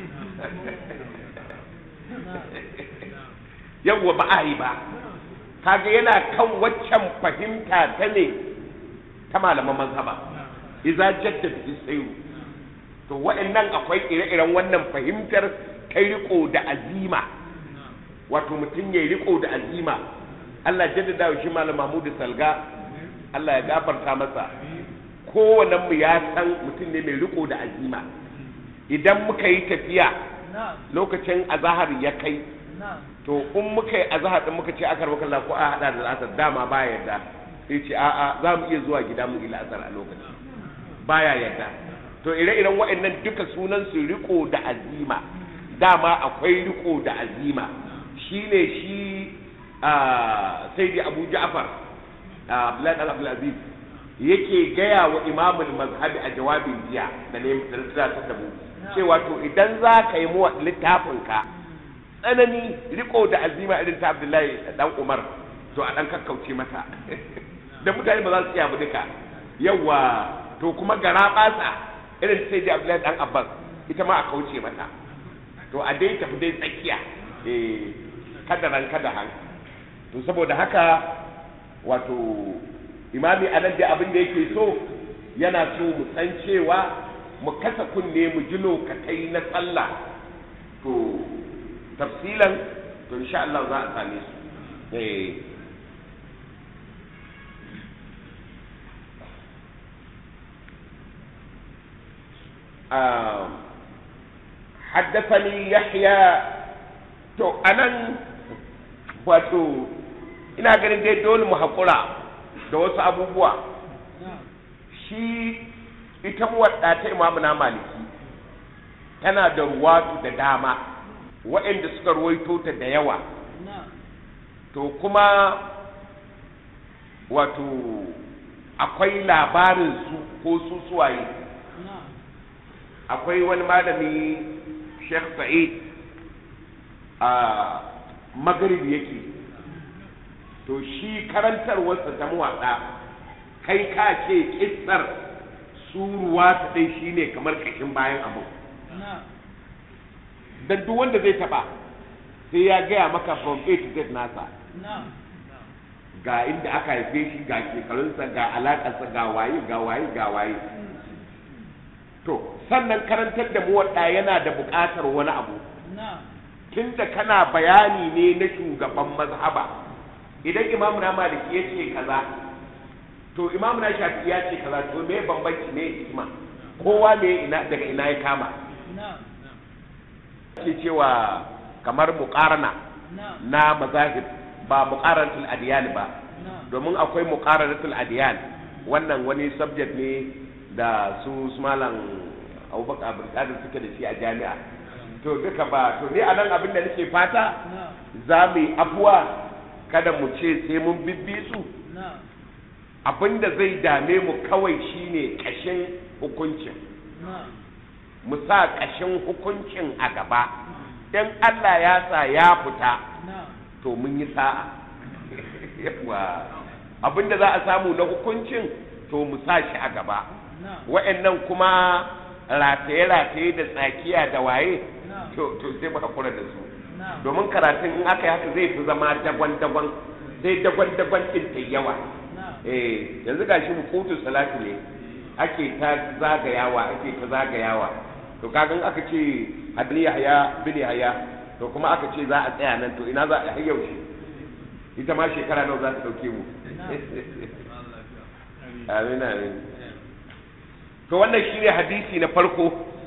yawwa ba a yi ba kaga yana kan waccan fahimta ta ne ta malaman mazhaba iza jadda bi sayu to wa'annan akwai ire-iren wannan fahimtar kai riko da azima wato mutum ya riko da azima Allah jaddada wa shi malam Mahmud Salga Allah ya gafarta masa kowane mu ya san mutum ne mai riko da azima idan muka yi tafiya lokacin azahar ya kai to in muka yi azahar din muka ce akar maka Allah ko a hada da asar dama baya yarda sai ce a'a za mu iya zuwa gida mu ila asar a lokacin baya yarda to ire-iren waɗannan duka sunan su riko da azima dama akwai riko da azima shine shi sai dai Abu Ja'far Abdullahi Abdulaziz yake gaya wa imamul mazhabi a jawabin jiya da ne da da mu cewa to idan za ka yi mu littafin ka tsanani riko da azima irin ta Abdullahi dan Umar to a dan kakkauce mata da mutane ba za su iya bu duka yawa to kuma gara basa irin sai da Abdullahi dan Abbas ita ma a kauce mata to a dai tafi dai tsakiya eh kada ran kada han to saboda haka wato imami anan da abin da yake so yana so mu san cewa mu kasa kunne mu ji lokatai na sallah to tafsilan to insha Allah za a same su eh حدثني يحيى to anan wato ina ganin dai dole mu haƙura da wasu abubuwa shi ita muwadda ta imamu na maliki tana da ruwatu da dama waɗanda suka ruwaito ta da yawa to kuma wato akwai labarin su ko su suwaye akwai wani malami sheikh sa'id a magrib yake to shi karantarwarsa ta muwaɗa kai ka ce kissar suruwa ta ɗai shi ne kamar ƙashin bayan abu don duk wanda zai taɓa sai ya gaya maka from A to Z nasa ga inda aka haife shi ga shekarunsa ga alaƙarsa ga waye ga waye ga waye to sannan karantar da muwaɗa yana da buƙatar wani abu tunda kana bayani ne na shugaban mazhaba idan imamu na maliki ya ce kaza to imamu na shafi ya ce kaza to me bambanci ne hikima kowa ne ina daga ina ya kama ke cewa kamar muqarana na mazahib ba muqaranatul adiyan ba domin akwai muqaranatul adiyan wannan wani subject ne da su malam abubakar abdulkadir suke da shi a jami'a to duka ba to ni a nan abin da nake fata za mu yi afuwa kada mu ce sai mun bibbi su abin da zai dame mu kawai shine ƙashin hukuncin mu sa ƙashin hukuncin a gaba in Allah ya sa ya fita to mun yi sa'a yawa abin da za a samu na hukuncin to mu sa shi a gaba wa'annan kuma rataye-rataye da tsakiya da waye to sai mu hakura da su domin karatun in aka yi haka zai fi zama dagwan-dagwan sai dagwan-dagwan ɗin ta yawa eh yanzu gashi hukutu salatu ne ake ta zagayawa ake ta zagayawa to kagan aka ce hadani yahya bin yahya to kuma aka ce za a tsaya nan to ina za a yau shi ita ma shekara nawa za ta dauke mu amin amin to wannan shine hadisi na farko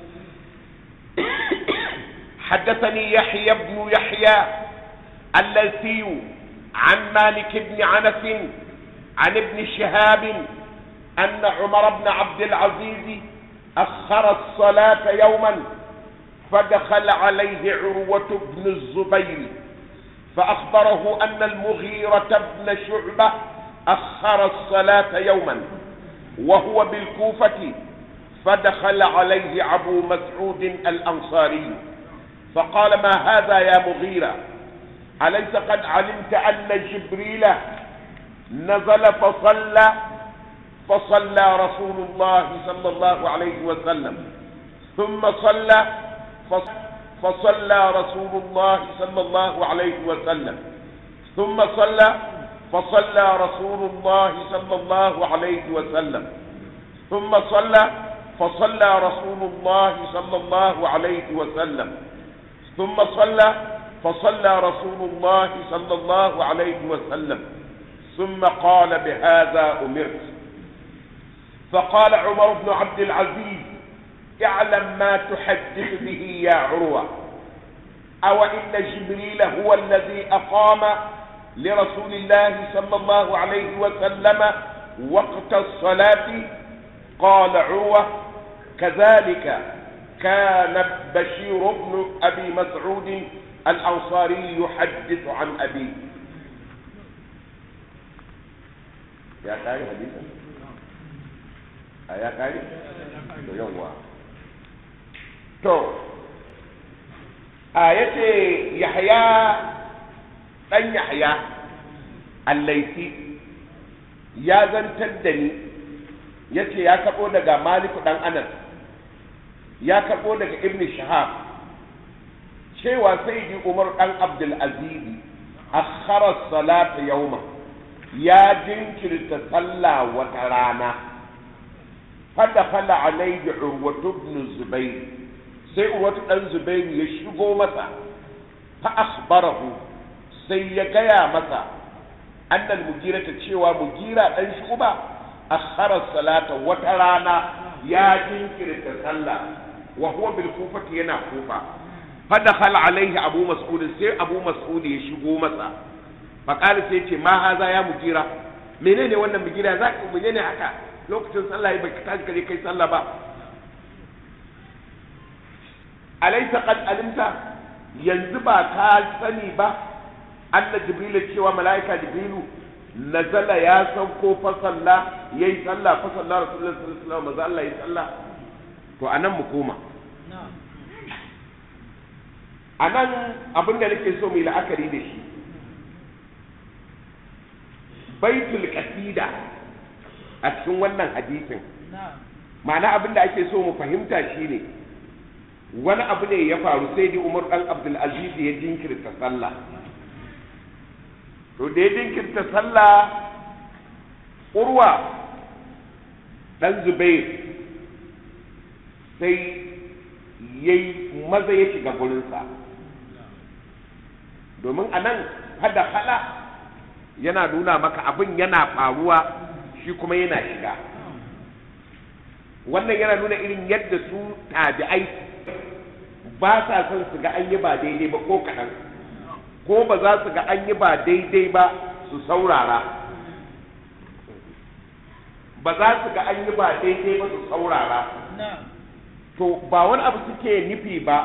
حدثني يحيى بن يحيى الليثي عن مالك بن عنس عن ابن شهاب أن عمر بن عبد العزيز أخر الصلاة يوما فدخل عليه عروة بن الزبير فأخبره أن المغيرة بن شعبة أخر الصلاة يوما وهو بالكوفة فدخل عليه أبو مسعود الأنصاري فقال ما هذا يا مغيرة أليس قد علمت أن جبريل نزل فصلى فصلى رسول الله صلى الله عليه وسلم ثم صلى فصلى رسول الله صلى الله عليه وسلم ثم صلى فصلى رسول الله صلى الله عليه وسلم ثم صلى فصلى رسول الله صلى الله عليه وسلم ثم صلى فصلى رسول الله صلى الله عليه وسلم ثم قال بهذا أمرت فقال عمر بن عبد العزيز اعلم ما تحدث به يا عروة أو إن جبريل هو الذي أقام لرسول الله صلى الله عليه وسلم وقت الصلاة قال عروة كذلك كان بشير بن أبي مسعود الأنصاري يحدث عن أبيه يا قاري حديثا يا قاري يوم to a yace yahya dan yahya allaisi ya zantar da ni yace ya kabo daga maliku dan anas ya karbo daga ibn shahab cewa sayyidi umar dan abdul aziz akhara salata yawma ya jinkirta sallah wata rana fadakhala alayhi urwatu ibn zubayr sai urwatu dan zubayr ya shigo masa fa akhbarahu sai ya gaya masa annal mugira ta cewa mugira dan shuba akhara salata wata rana ya jinkirta sallah wa huwa bil kufati yana kufa fa dakhala alaihi abu mas'ud sai abu mas'ud ya shigo masa fa qala sai ce ma haza ya mugira menene wannan mugira za ka menene haka lokacin sallah ya baka tashi kaje kai sallah ba alaysa qad alimta yanzu ba ka sani ba anna jibril cewa malaika jibrilu nazala ya sauko fa sallah yayi sallah fa sallah rasulullahi sallallahu alaihi wasallam maza Allah yayi sallah to anan mu koma anan abin da nake so mu yi la'akari da shi baitul qasida a cikin wannan hadisin ma'ana abin da ake so mu fahimta shine wani abu ne ya faru sai dai Umar dan Abdul Aziz ya jinkirta sallah to da ya jinkirta sallah urwa dan Zubair sai yayi maza ya shiga gurinsa domin a nan hada hala yana nuna maka abin yana faruwa shi kuma yana shiga wannan yana nuna irin yadda su tabi'ai ba sa son su ga an yi ba daidai ba ko kaɗan ko ba za su ga an yi ba daidai ba su saurara ba za su ga an yi ba daidai ba su saurara to ba wani abu suke nufi ba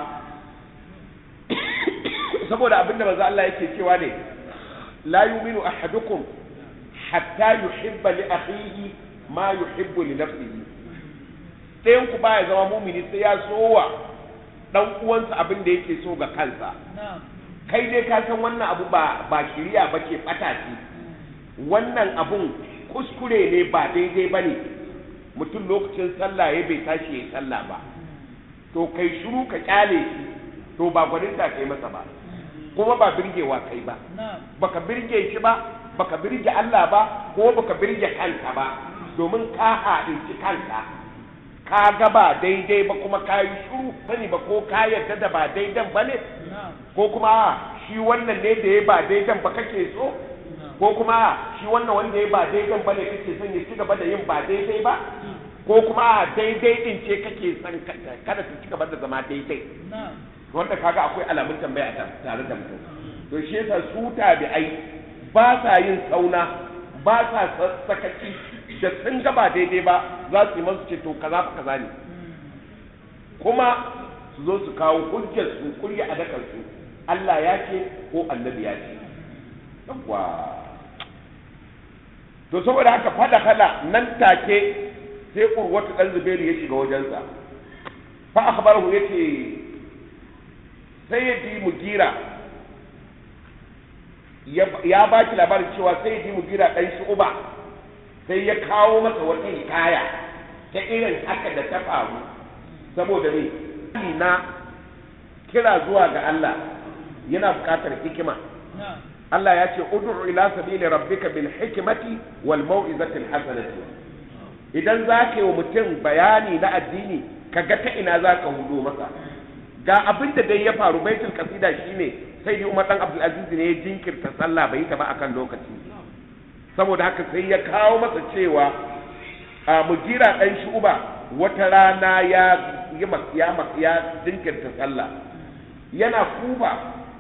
saboda abinda manzo Allah yake cewa ne la yu'minu ahadukum hatta yuhibba li akhihi ma yuhibbu li nafsihi ɗayan ku baya zama mumini sai ya sowa dan uwansa abin da yake so ga kansa kai dai ka san wannan abu ba ba shiriya bace bata ce wannan abun kuskure ne ba daidai bane mutum lokacin sallah ya bai tashi ya sallah ba to kai shiru ka kyale shi to ba gwaninta kai masa ba kuma ba birgewa kai ba baka birge shi ba baka birge Allah ba ko baka birge kanka ba domin ka haɗinci kanka ka ga ba daidai ba kuma ka yi shuru sani ba ko ka yarda da ba daidan ba ne ko kuma shi wannan ne da ya ba daidan ba kake so ko kuma shi wannan wanda ya ba daidan ba ne kake son ya ci gaba da yin ba daidai ba ko kuma daidai din ce kake son kada su ci gaba da zama daidai wanda kaga akwai alamun tambaya tare da mutum to shi yasa su tabi'ai ba sa yin sauna ba sa sakaci da sun ga ba daidai ba za su yi masu ce to kaza fa kaza ne kuma su zo su kawo hujjar su kurya a dakar su Allah ya ce ko annabi ya ce yawwa to saboda haka fada kala nan take sai urwatu dan zubairu ya shiga wajensa fa akhbarahu yace sayyidi mugira ya ba ki labarin cewa sayyidi mugira dan shu'ba sai ya kawo masa wata hikaya ta irin haka da ta faru saboda ne na kira zuwa ga Allah yana buƙatar hikima Allah ya ce ud'u ila sabili rabbika bil hikmati wal mau'izati al hasanati idan za ka yi wa mutum bayani na addini ka ga ta ina za ka hudo masa ga abin da dai ya faru baitul kasida shine sai yi umar dan abdul aziz ne ya jinkirta sallah bai ta ba akan lokaci saboda haka sai ya kawo masa cewa a mugira dan shuba wata rana ya ya ya jinkirta sallah yana kuba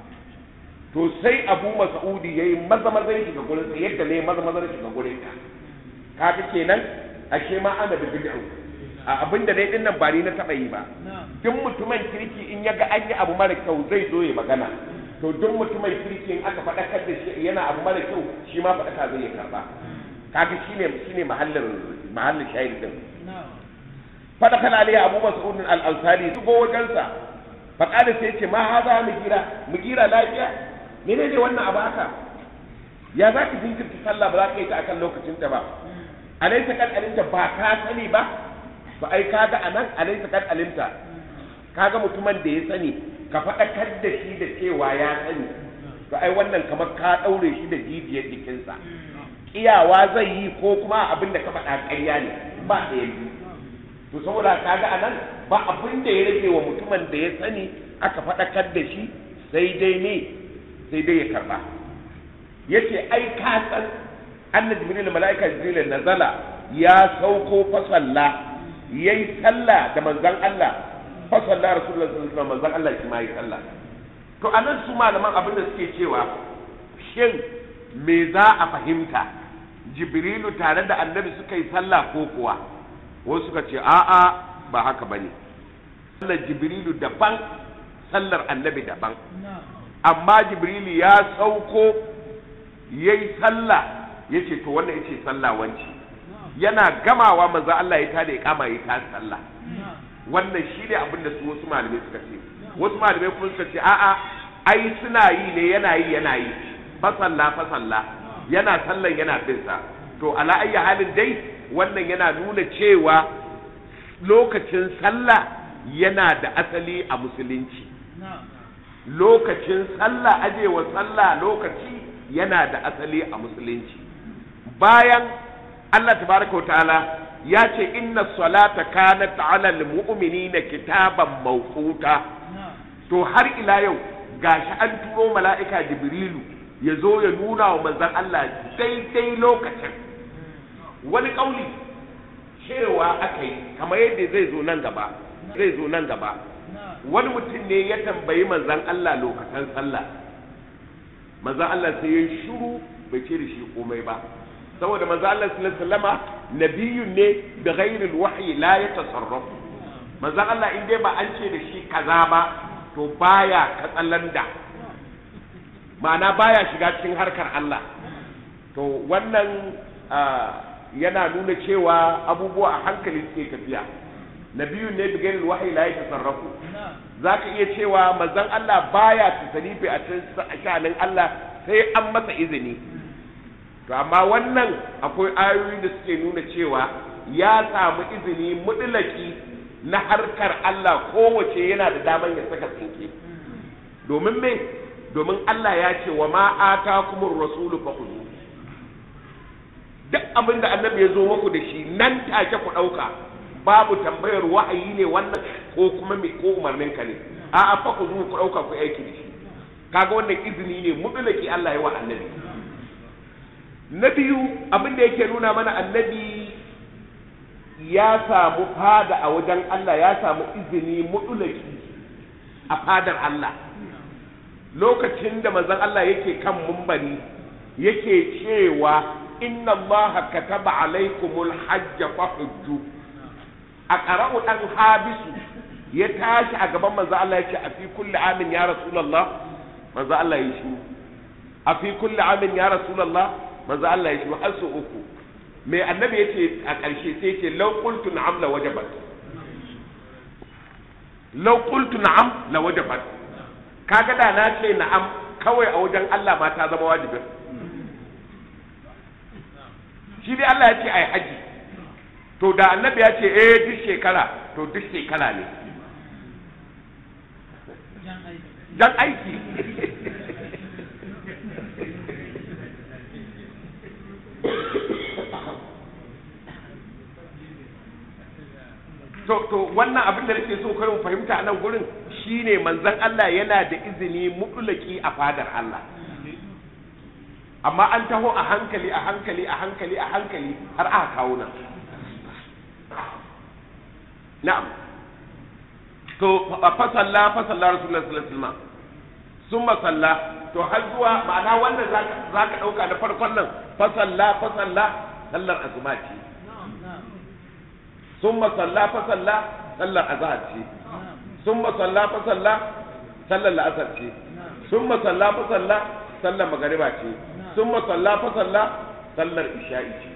to sai abu mas'udi yayi maza maza ya shiga gurin yadda ne maza maza ya shiga gurin ka kaga kenan ashe ma ana da bid'a a abin da dai din nan ba ni na taba yi ba duk mutumin kirki in ya ga an yi abu mara kyau zai zo ya magana to duk mutumin kirki in aka faɗakar da shi yana abu mara kyau shi ma faɗaka zai ya karba kaga shine shine mahallin mahallin shahid din faɗakar alaiya abu mas'ud al-ansari su go wajensa faƙada sai ce ma haza mugira mugira lafiya menene wannan abu haka ya za ka jinkirta sallah ba za ka yi ta akan lokacin ta ba alaisa kan alinta ba ka sani ba ba ai kaga anan alaisa kan alinta kaga mutumin da ya sani ka faɗakar da shi da cewa ya sani to ai wannan kamar ka ɗaure shi da jijiyar jikinsa kiyawa zai yi ko kuma abin da ka faɗa ƙarya ne ba ɗaya biyu to saboda kaga anan ba abin da ya rage wa mutumin da ya sani aka faɗakar da shi sai dai ne sai dai ya karba yace ai ka san anna jibril malaika jibril nazala ya sauko fa salla yayi sallah da manzon Allah fa salla rasulullahi sallallahu alaihi wasallam manzon Allah shi ma yi sallah to anan su malaman abin da suke cewa shin me za a fahimta jibrilu tare da annabi suka yi sallah ko kuwa wasu suka ce a'a ba haka bane sallar jibrilu daban sallar annabi daban amma jibrilu ya sauko yayi sallah yace to wannan yace sallah wanci yana gamawa manzo Allah ya tada ya kama ya ta sallah wannan shine abin da su wasu malamai suka ce wasu malamai kuma suka ce a'a ai suna yi ne yana yi yana yi fa sallah fa sallah yana sallan yana bin sa to ala ayyi halin dai wannan yana nuna cewa lokacin sallah yana da asali a musulunci lokacin sallah ajewa sallah lokaci yana da asali a musulunci bayan Allah tabaraka wa ta'ala ya ce inna salata kanat ala almu'minina kitaban mawquta to har ila yau gashi an turo mala'ika jibrilu ya zo ya nuna wa manzon Allah daidai lokacin wani kauli cewa aka yi kamar yadda zai zo nan gaba zai zo nan gaba wani mutum ne ya tambayi manzan Allah lokacin sallah manzan Allah sai ya shiru bai ce da shi komai ba saboda manzan Allah sallallahu alaihi wasallama nabiyyun ne da ghairil wahyi la yatasarrafu manzan Allah in dai ba an ce da shi kaza ba to baya katsalanda ma'ana baya shiga cikin harkar Allah to wannan yana nuna cewa abubuwa a hankali suke tafiya nabiyu ne bigairil wahayi la yatasarrafu zaka iya cewa manzon Allah baya tasarifi a cikin sha'anin Allah sai an masa izini to amma wannan akwai ayoyi da suke nuna cewa ya samu izini mudlaki na harkar Allah kowace yana da daman ya saka tsinke domin me domin Allah ya ce wa ma atakumur rasulu fakhudhu duk abin da annabi ya zo muku da shi nan take ku ɗauka babu tambayar wahayi ne wannan ko kuma me ko umarnin ka ne a a fa ku zo ku dauka ku aiki da shi kaga wannan izini ne mutlaki Allah ya wa annabi na biyu abin da yake nuna mana annabi ya samu fada a wajen Allah ya samu izini mutlaki a fadar Allah lokacin da manzon Allah yake kan mumbari yake cewa inna Allah kataba alaikumul hajja fahujju a qara'u dan habisu ya tashi a gaban manzon Allah yake a fi kulli amin ya rasulullah manzon Allah ya shi a fi kulli amin ya rasulullah manzon Allah ya shi har su uku me annabi yace a ƙarshe sai yace law qultu na'am la wajabat law qultu na'am la wajabat kaga da na ce na'am kawai a wajen Allah ma ta zama wajibin shi dai Allah ya ce ai haji to da annabi ya ce eh duk shekara to duk shekara ne jan aiki to to wannan abin da nake so kai mu fahimta a nan gurin shine manzon Allah yana da izini mutlaki a fadar Allah amma an taho a hankali a hankali a hankali a hankali har aka kawo nan na'am to fa salla fa salla rasulullahi sallallahu alaihi wasallam summa salla to har zuwa ma'ana wannan zaka zaka dauka da farkon nan fa salla fa salla sallar azuma ce summa salla fa salla sallar azhar ce summa salla fa salla sallar la'asar ce summa salla fa salla sallar magariba ce summa salla fa salla sallar isha'i ce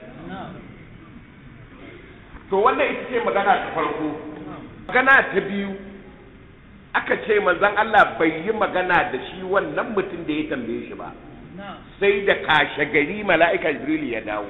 to wannan ita ce magana ta farko magana ta biyu aka ce manzon Allah bai yi magana da shi wannan mutum da ya tambaye shi ba sai da kashe gari mala'ika jibril ya dawo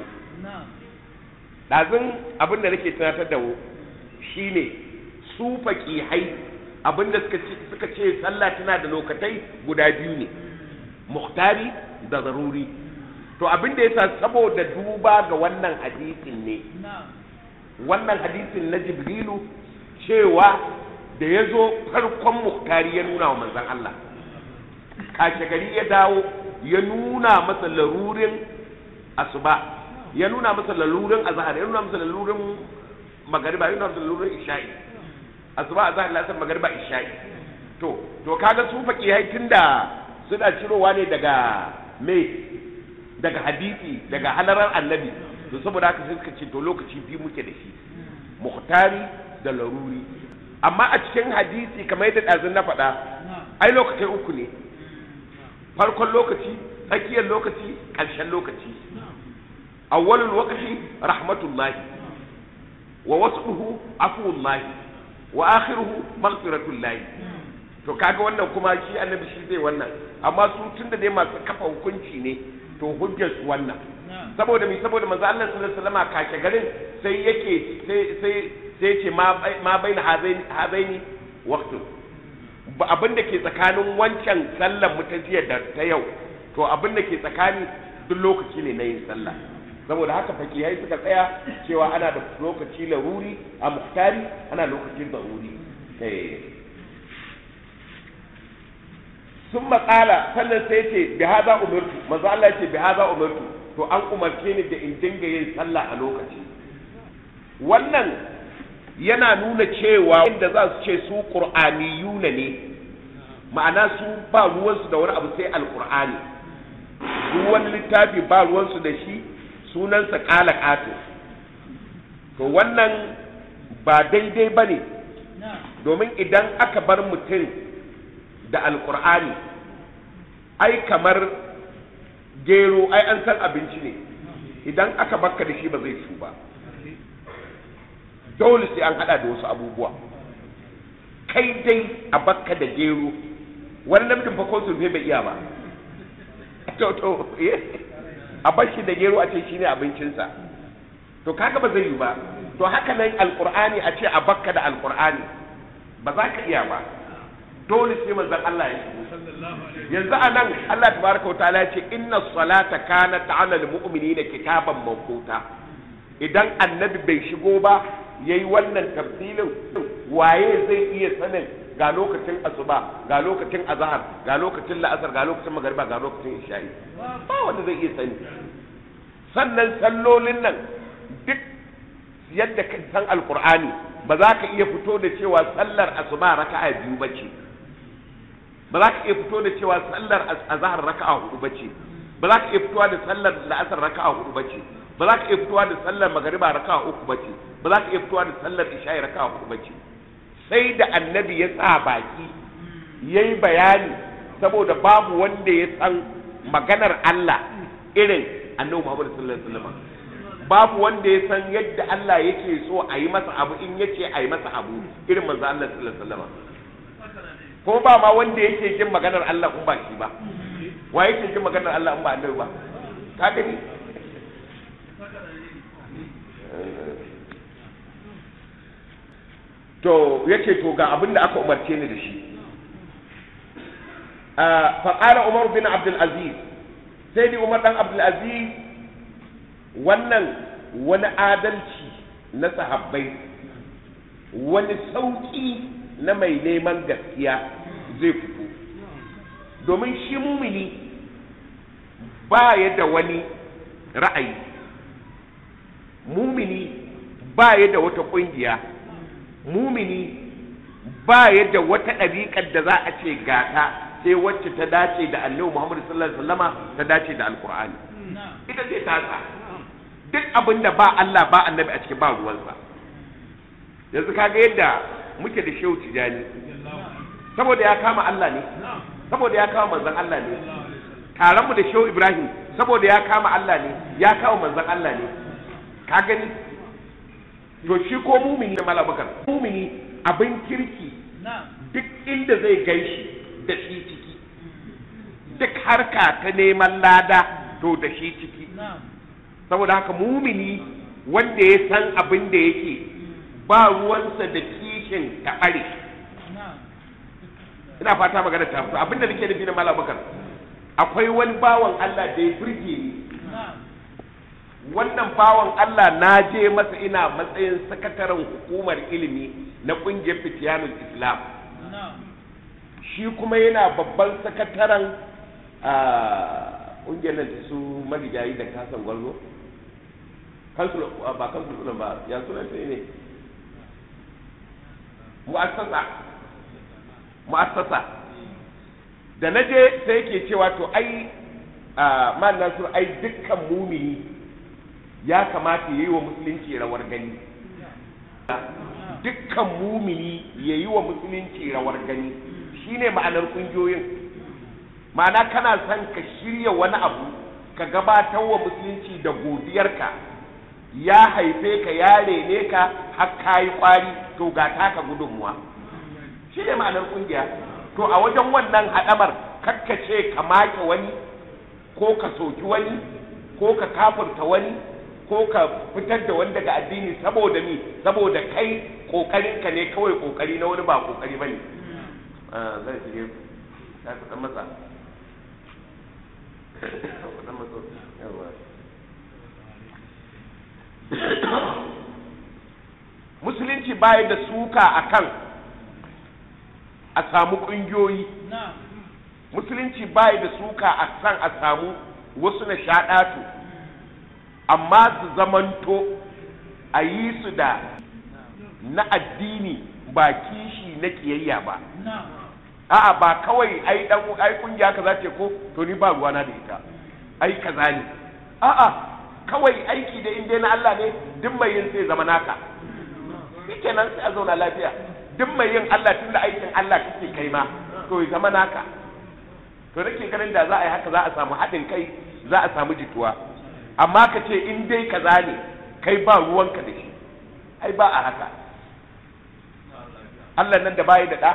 ɗazun abin da nake tunatar da shi ne su faƙihai abin da suka ce sallah tana da lokatai guda biyu ne muhtari da zaruri to abin da yasa saboda duba ga wannan hadisin ne wannan hadisin na jibrilu cewa da ya zo farkon muhtari ya nuna wa manzan Allah kashe gari ya dawo ya nuna masa larurin asuba ya nuna masa lalurin azhar ya nuna masa lalurin magariba ya nuna masa lalurin isha'i asuba azhar lasar magariba isha'i to to kaga su fakihai tunda suna cirowa ne daga me daga hadisi daga halarar annabi to saboda haka sai suka ce to lokaci biyu muke da shi muhtari da laruri amma a cikin hadisi kamar yadda ɗazun na faɗa ai lokacin uku ne farkon lokaci tsakiyar lokaci ƙarshen lokaci awwalul waqti rahmatullahi wa wasfuhu afuwullahi wa akhiruhu maghfiratullahi to kaga wannan kuma shi annabi shi zai wannan amma su tunda dai masu kafa hukunci ne to hujjar su wannan saboda mi saboda manzo Allah sallallahu alaihi wasallam kashe garin sai yake sai sai sai ce ma ma baina hazaini hazaini waqtu abin da ke tsakanin wancan sallar mutajiya da ta yau to abin da ke tsakani duk lokaci ne na yin sallah saboda haka fakihai suka tsaya cewa ana da lokaci laruri a muhtari ana lokacin daruri sun maƙala sannan sai ce bi haza umartu manzo Allah ce bi haza umartu to an umarce ni da in dinga yin sallah a lokaci wannan yana nuna cewa inda za su ce su qur'aniyuna ne ma'ana su ba ruwansu da wani abu sai alqur'ani duk wani littafi ba ruwansu da shi sunansa ƙala ƙato to wannan ba daidai ba ne domin idan aka bar mutum da alƙur'ani ai kamar gero ai an san abinci ne idan aka bakka da shi ba zai shu ba dole sai an hada da wasu abubuwa kai dai a bakka da gero wani namijin fa ko sulfe bai iya ba to to a bar shi da gero a ce shine abincinsa to kaga ba zai yi ba to haka nan alqur'ani a ce a bakka da alqur'ani ba za ka iya ba dole sai manzon Allah ya shigo yanzu a nan Allah tabaraka wa ta'ala ya ce inna salata kanat 'ala al-mu'minina kitaban mawquta idan annabi bai shigo ba ya yi wannan tafsilin waye zai iya sanin ga lokacin asuba ga lokacin azahar ga lokacin la'asar ga lokacin magariba ga lokacin isha'i ba wanda zai iya sani sannan sallolin nan duk yadda ka san alkur'ani ba za ka iya fito da cewa sallar asuba raka'a biyu bace ba za ka iya fito da cewa sallar azahar raka'a hudu bace ba za ka iya fitowa da sallar la'asar raka'a hudu bace ba za ka iya fitowa da sallar magariba raka'a uku bace ba za ka iya fitowa da sallar isha'i raka'a hudu bace sai da annabi ya sa baki yayi bayani saboda babu wanda ya san maganar Allah irin annabi Muhammad sallallahu alaihi wasallam babu wanda ya san yadda Allah yake so a yi masa abu in yace a yi masa abu irin manzo Allah sallallahu alaihi wasallam ko ba ma wanda yake jin maganar Allah in ba shi ba wa yake jin maganar Allah in ba annabi ba ka gani to yace to ga abin da aka umarce ni da shi fa qala umar bin abdul aziz sai ni umar dan abdul aziz wannan wani adalci na sahabbai wani sauki na mai neman gaskiya zai fito domin shi mumini ba ya da wani ra'ayi mumini ba ya da wata ƙungiya mumini ba ya da wata ɗabiƙar da za a ce gata sai wacce ta dace da annabi muhammadu sallallahu alaihi wasallama ta dace da alkur'ani ita ce tasa duk abin da ba Allah ba annabi a cikin ba ruwansa yanzu kaga yadda muke da shehu tijani saboda ya kama Allah ne saboda ya kama manzon Allah ne taron mu da shehu Ibrahim saboda ya kama Allah ne ya kama manzon Allah ne ka gani to shi ko mumini na malabakar mumini abin kirki duk inda zai gaishi da shi ciki duk harka ta neman lada to da shi ciki saboda haka mumini wanda ya san abin da yake ba ruwansa da kishin taɓare ina fata magana ta fito abin da nake nufi na malam bakar akwai wani bawan Allah da ya burge ni wannan bawan Allah na je masa ina matsayin sakataren hukumar ilimi na ƙungiyar fitiyanul islam shi kuma yana babban sakataren ƙungiyar nan su marigayi da kasan gwarzo kansul ba kansul ba ya sunan sai ne mu'assasa mu'assasa da na je sai yake cewa to ai man nasir ai dukkan mumini ya kamata ya yi wa musulunci rawar gani dukkan mumini ya yi wa musulunci rawar gani shine ma'anar kungiyoyin ma'ana kana son ka shirya wani abu ka gabatar wa musulunci da godiyarka ya haife ka ya rene ka har ka yi kwari to ga taka gudunmuwa shi ne ma'anar kungiya to a wajen wannan haɗamar kakkace ka make wani ko ka soki wani ko ka kafurta wani ko ka fitar da wani daga addini saboda mi saboda kai kokarinka ne kawai kokari na wani ba kokari bane zai shige ya kusan masa kusan masa yawa musulunci baya da suka akan a samu ƙungiyoyi musulunci baya da suka a san a samu wasu na shaɗatu amma su zamanto a yi su da na addini ba kishi na ƙiyayya ba a'a ba kawai ai dan ai kungiya kaza ce ko to ni ba ruwana da ita ai kaza ne a'a kawai aiki da inda na Allah ne duk mai yin sai zama naka shikenan sai a zauna lafiya duk mai yin Allah tunda aikin Allah kake kai ma to ya zama naka to nake ganin da za a yi haka za a samu haɗin kai za a samu jituwa amma ka ce in dai kaza ne kai ba ruwanka da shi ai ba a haka Allah nan da bayi da ɗa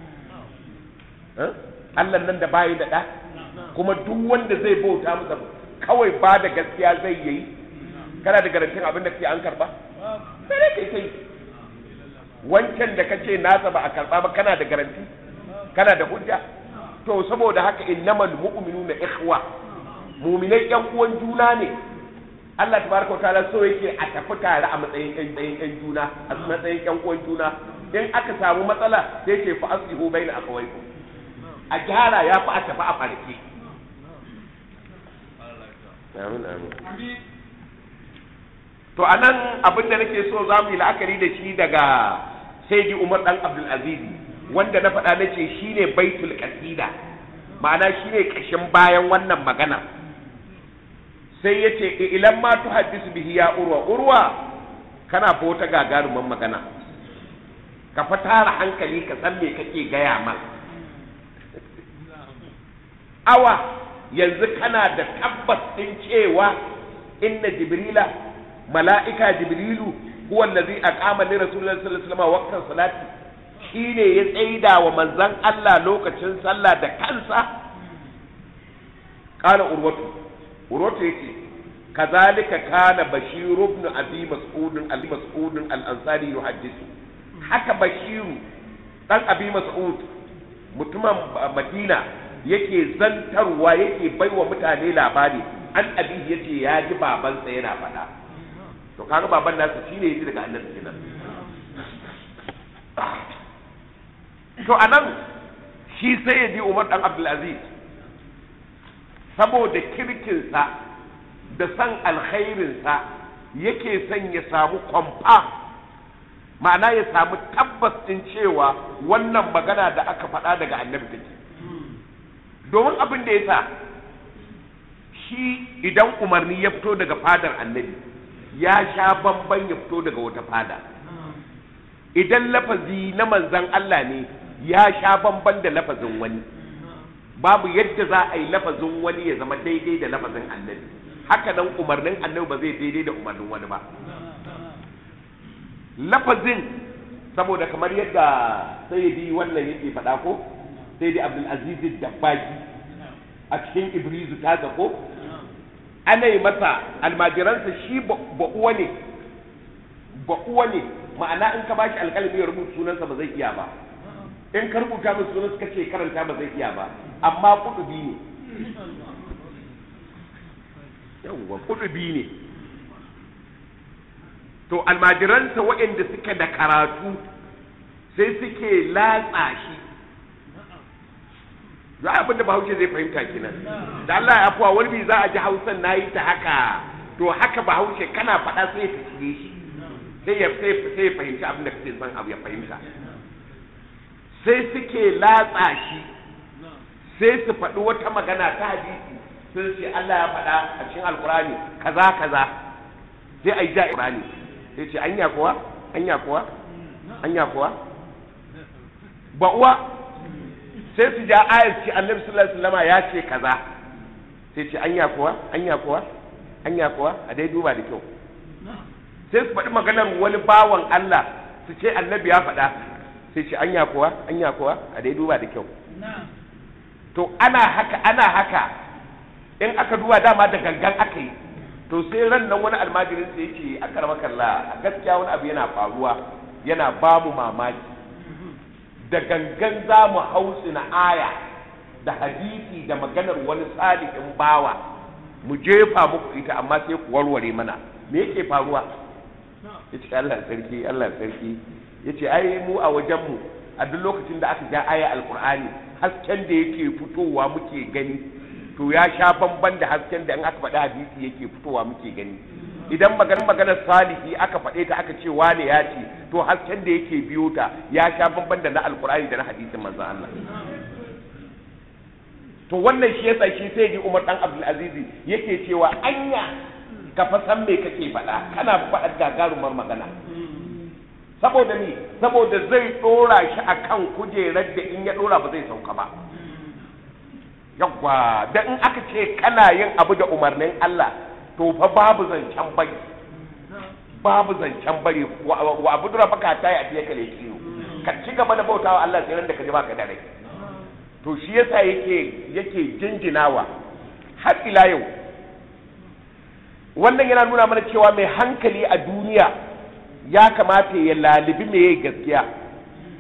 Allah nan da bayi da ɗa kuma duk wanda zai bauta masa kawai ba da gaskiya zai yi kana da garantin abin da ke an karba sai dai kai sai wancan da kace nasa ba a karba ba kana da garanti kana da hujja to saboda haka innamal mu'minuna ikhwa mu'minai yan uwan juna ne Allah tabaraka wa ta'ala so yake a tafi tare a matsayin ƴan ƴan ƴan juna a matsayin ƴan uwan juna in aka samu matsala sai ce fa aslihu baina akhawaykum a gyara ya fi a tafi a farke amin amin to anan abin da nake so za mu yi la'akari da shi daga sayyidi umar dan abdul aziz wanda na faɗa nace shine baitul qasida ma'ana shine kashin bayan wannan magana sai yace ilan ma tuhaddisu bihi ya urwa urwa kana fa wata gagarumin magana ka fa tara hankali ka san me kake gaya ma awa yanzu kana da tabbas din cewa inna jibrila mala'ika jibrilu huwa allazi aqama li rasulillahi sallallahu alaihi wasallam waqtan salati shine ya tsaida wa manzon Allah lokacin sallah da kansa qala urwatu urwatu yace kazalika kana bashir ibn abi mas'ud al mas'ud al ansari yuhaddithu haka bashiru dan abi mas'ud mutumin madina yake zantarwa yake baiwa mutane labari an abi yace ya ji babansa yana faɗa to kaga baban nasa shine yaji daga annabi kenan to anan shi sai ya ji Umar dan Abdul Aziz saboda kirkinsa da san alkhairinsa yake son ya samu kwamfa ma'ana ya samu tabbas din cewa wannan magana da aka faɗa daga annabi take domin abin da ya sa shi idan umarni ya fito daga fadar annabi ya sha bamban ya fito daga wata fada idan lafazi na manzan Allah ne ya sha bamban da lafazin wani babu yadda za a yi lafazin wani ya zama daidai da lafazin annabi haka nan umarnin annabi ba zai daidai da umarnin wani ba lafazin saboda kamar yadda sayyidi wannan yake faɗa ko sayyidi abdul aziz dabbaki a cikin ibrizu ta ko ana yi masa almajiransa shi ba uwa ne ba uwa ne ma'ana in ka bashi alƙalami ya rubuta sunansa ba zai iya ba in ka rubuta min sunan suka ce karanta ba zai iya ba amma kudubi ne yawwa kudubi ne to almajiransa waɗanda suka da karatu sai suke latsa shi za a abinda bahaushe zai fahimta kenan da Allah ya afuwa wani bi za a ji hausan na yi ta haka to haka bahaushe kana faɗa sai ya fiye shi sai ya sai ya fahimci abin da kake son abu ya fahimta sai suke latsa shi sai su faɗi wata magana ta hadisi sun ce Allah ya faɗa a cikin alkurani kaza kaza sai a yi ja alkurani sai ce anya kuwa anya kuwa anya kuwa ba uwa sai su ja ayar ce annabi sallallahu alaihi wasallam ya ce kaza sai ce anya kuwa anya kuwa anya kuwa a dai duba da kyau sai su faɗi maganar wani bawan Allah su ce annabi ya faɗa sai ce anya kuwa anya kuwa a dai duba da kyau to ana haka ana haka in aka duba dama da gangan aka yi to sai ran nan wani almajirin sai yake aka rama kalla a gaskiya wani abu yana faruwa yana ba mu mamaki da gangan za mu hausi na aya da hadisi da maganar wani salihin bawa mu jefa muku ita amma sai ku warware mana me yake faruwa ya ce Allah sarki Allah sarki ya ce ai mu a wajenmu a duk lokacin da aka ja aya alkur'ani hasken da yake fitowa muke gani to ya sha bamban da hasken da in aka faɗi hadisi yake fitowa muke gani idan maganar maganar salihi aka faɗe ta aka ce wane ya ce to hasken da yake biyo ta ya sha bamban da na alkur'ani da na hadisin manzon Allah to wannan shi yasa shi sai ji Umar dan Abdul Aziz yake cewa anya ka fa san me kake faɗa kana faɗa gagarumar magana saboda ni saboda zai dora shi akan kujerar da in ya dora ba zai sauka ba yawwa da in aka ce kana yin abu da umarnin Allah to fa babu zancen bari babu zancen bari wa abu dura baka ta yi a fiye kale kiyo ka ci gaba da bautawa Allah sai da ka ji baka da rai to shi yasa yake yake jinjinawa har ila yau wannan yana nuna mana cewa mai hankali a duniya ya kamata ya lalibi meye gaskiya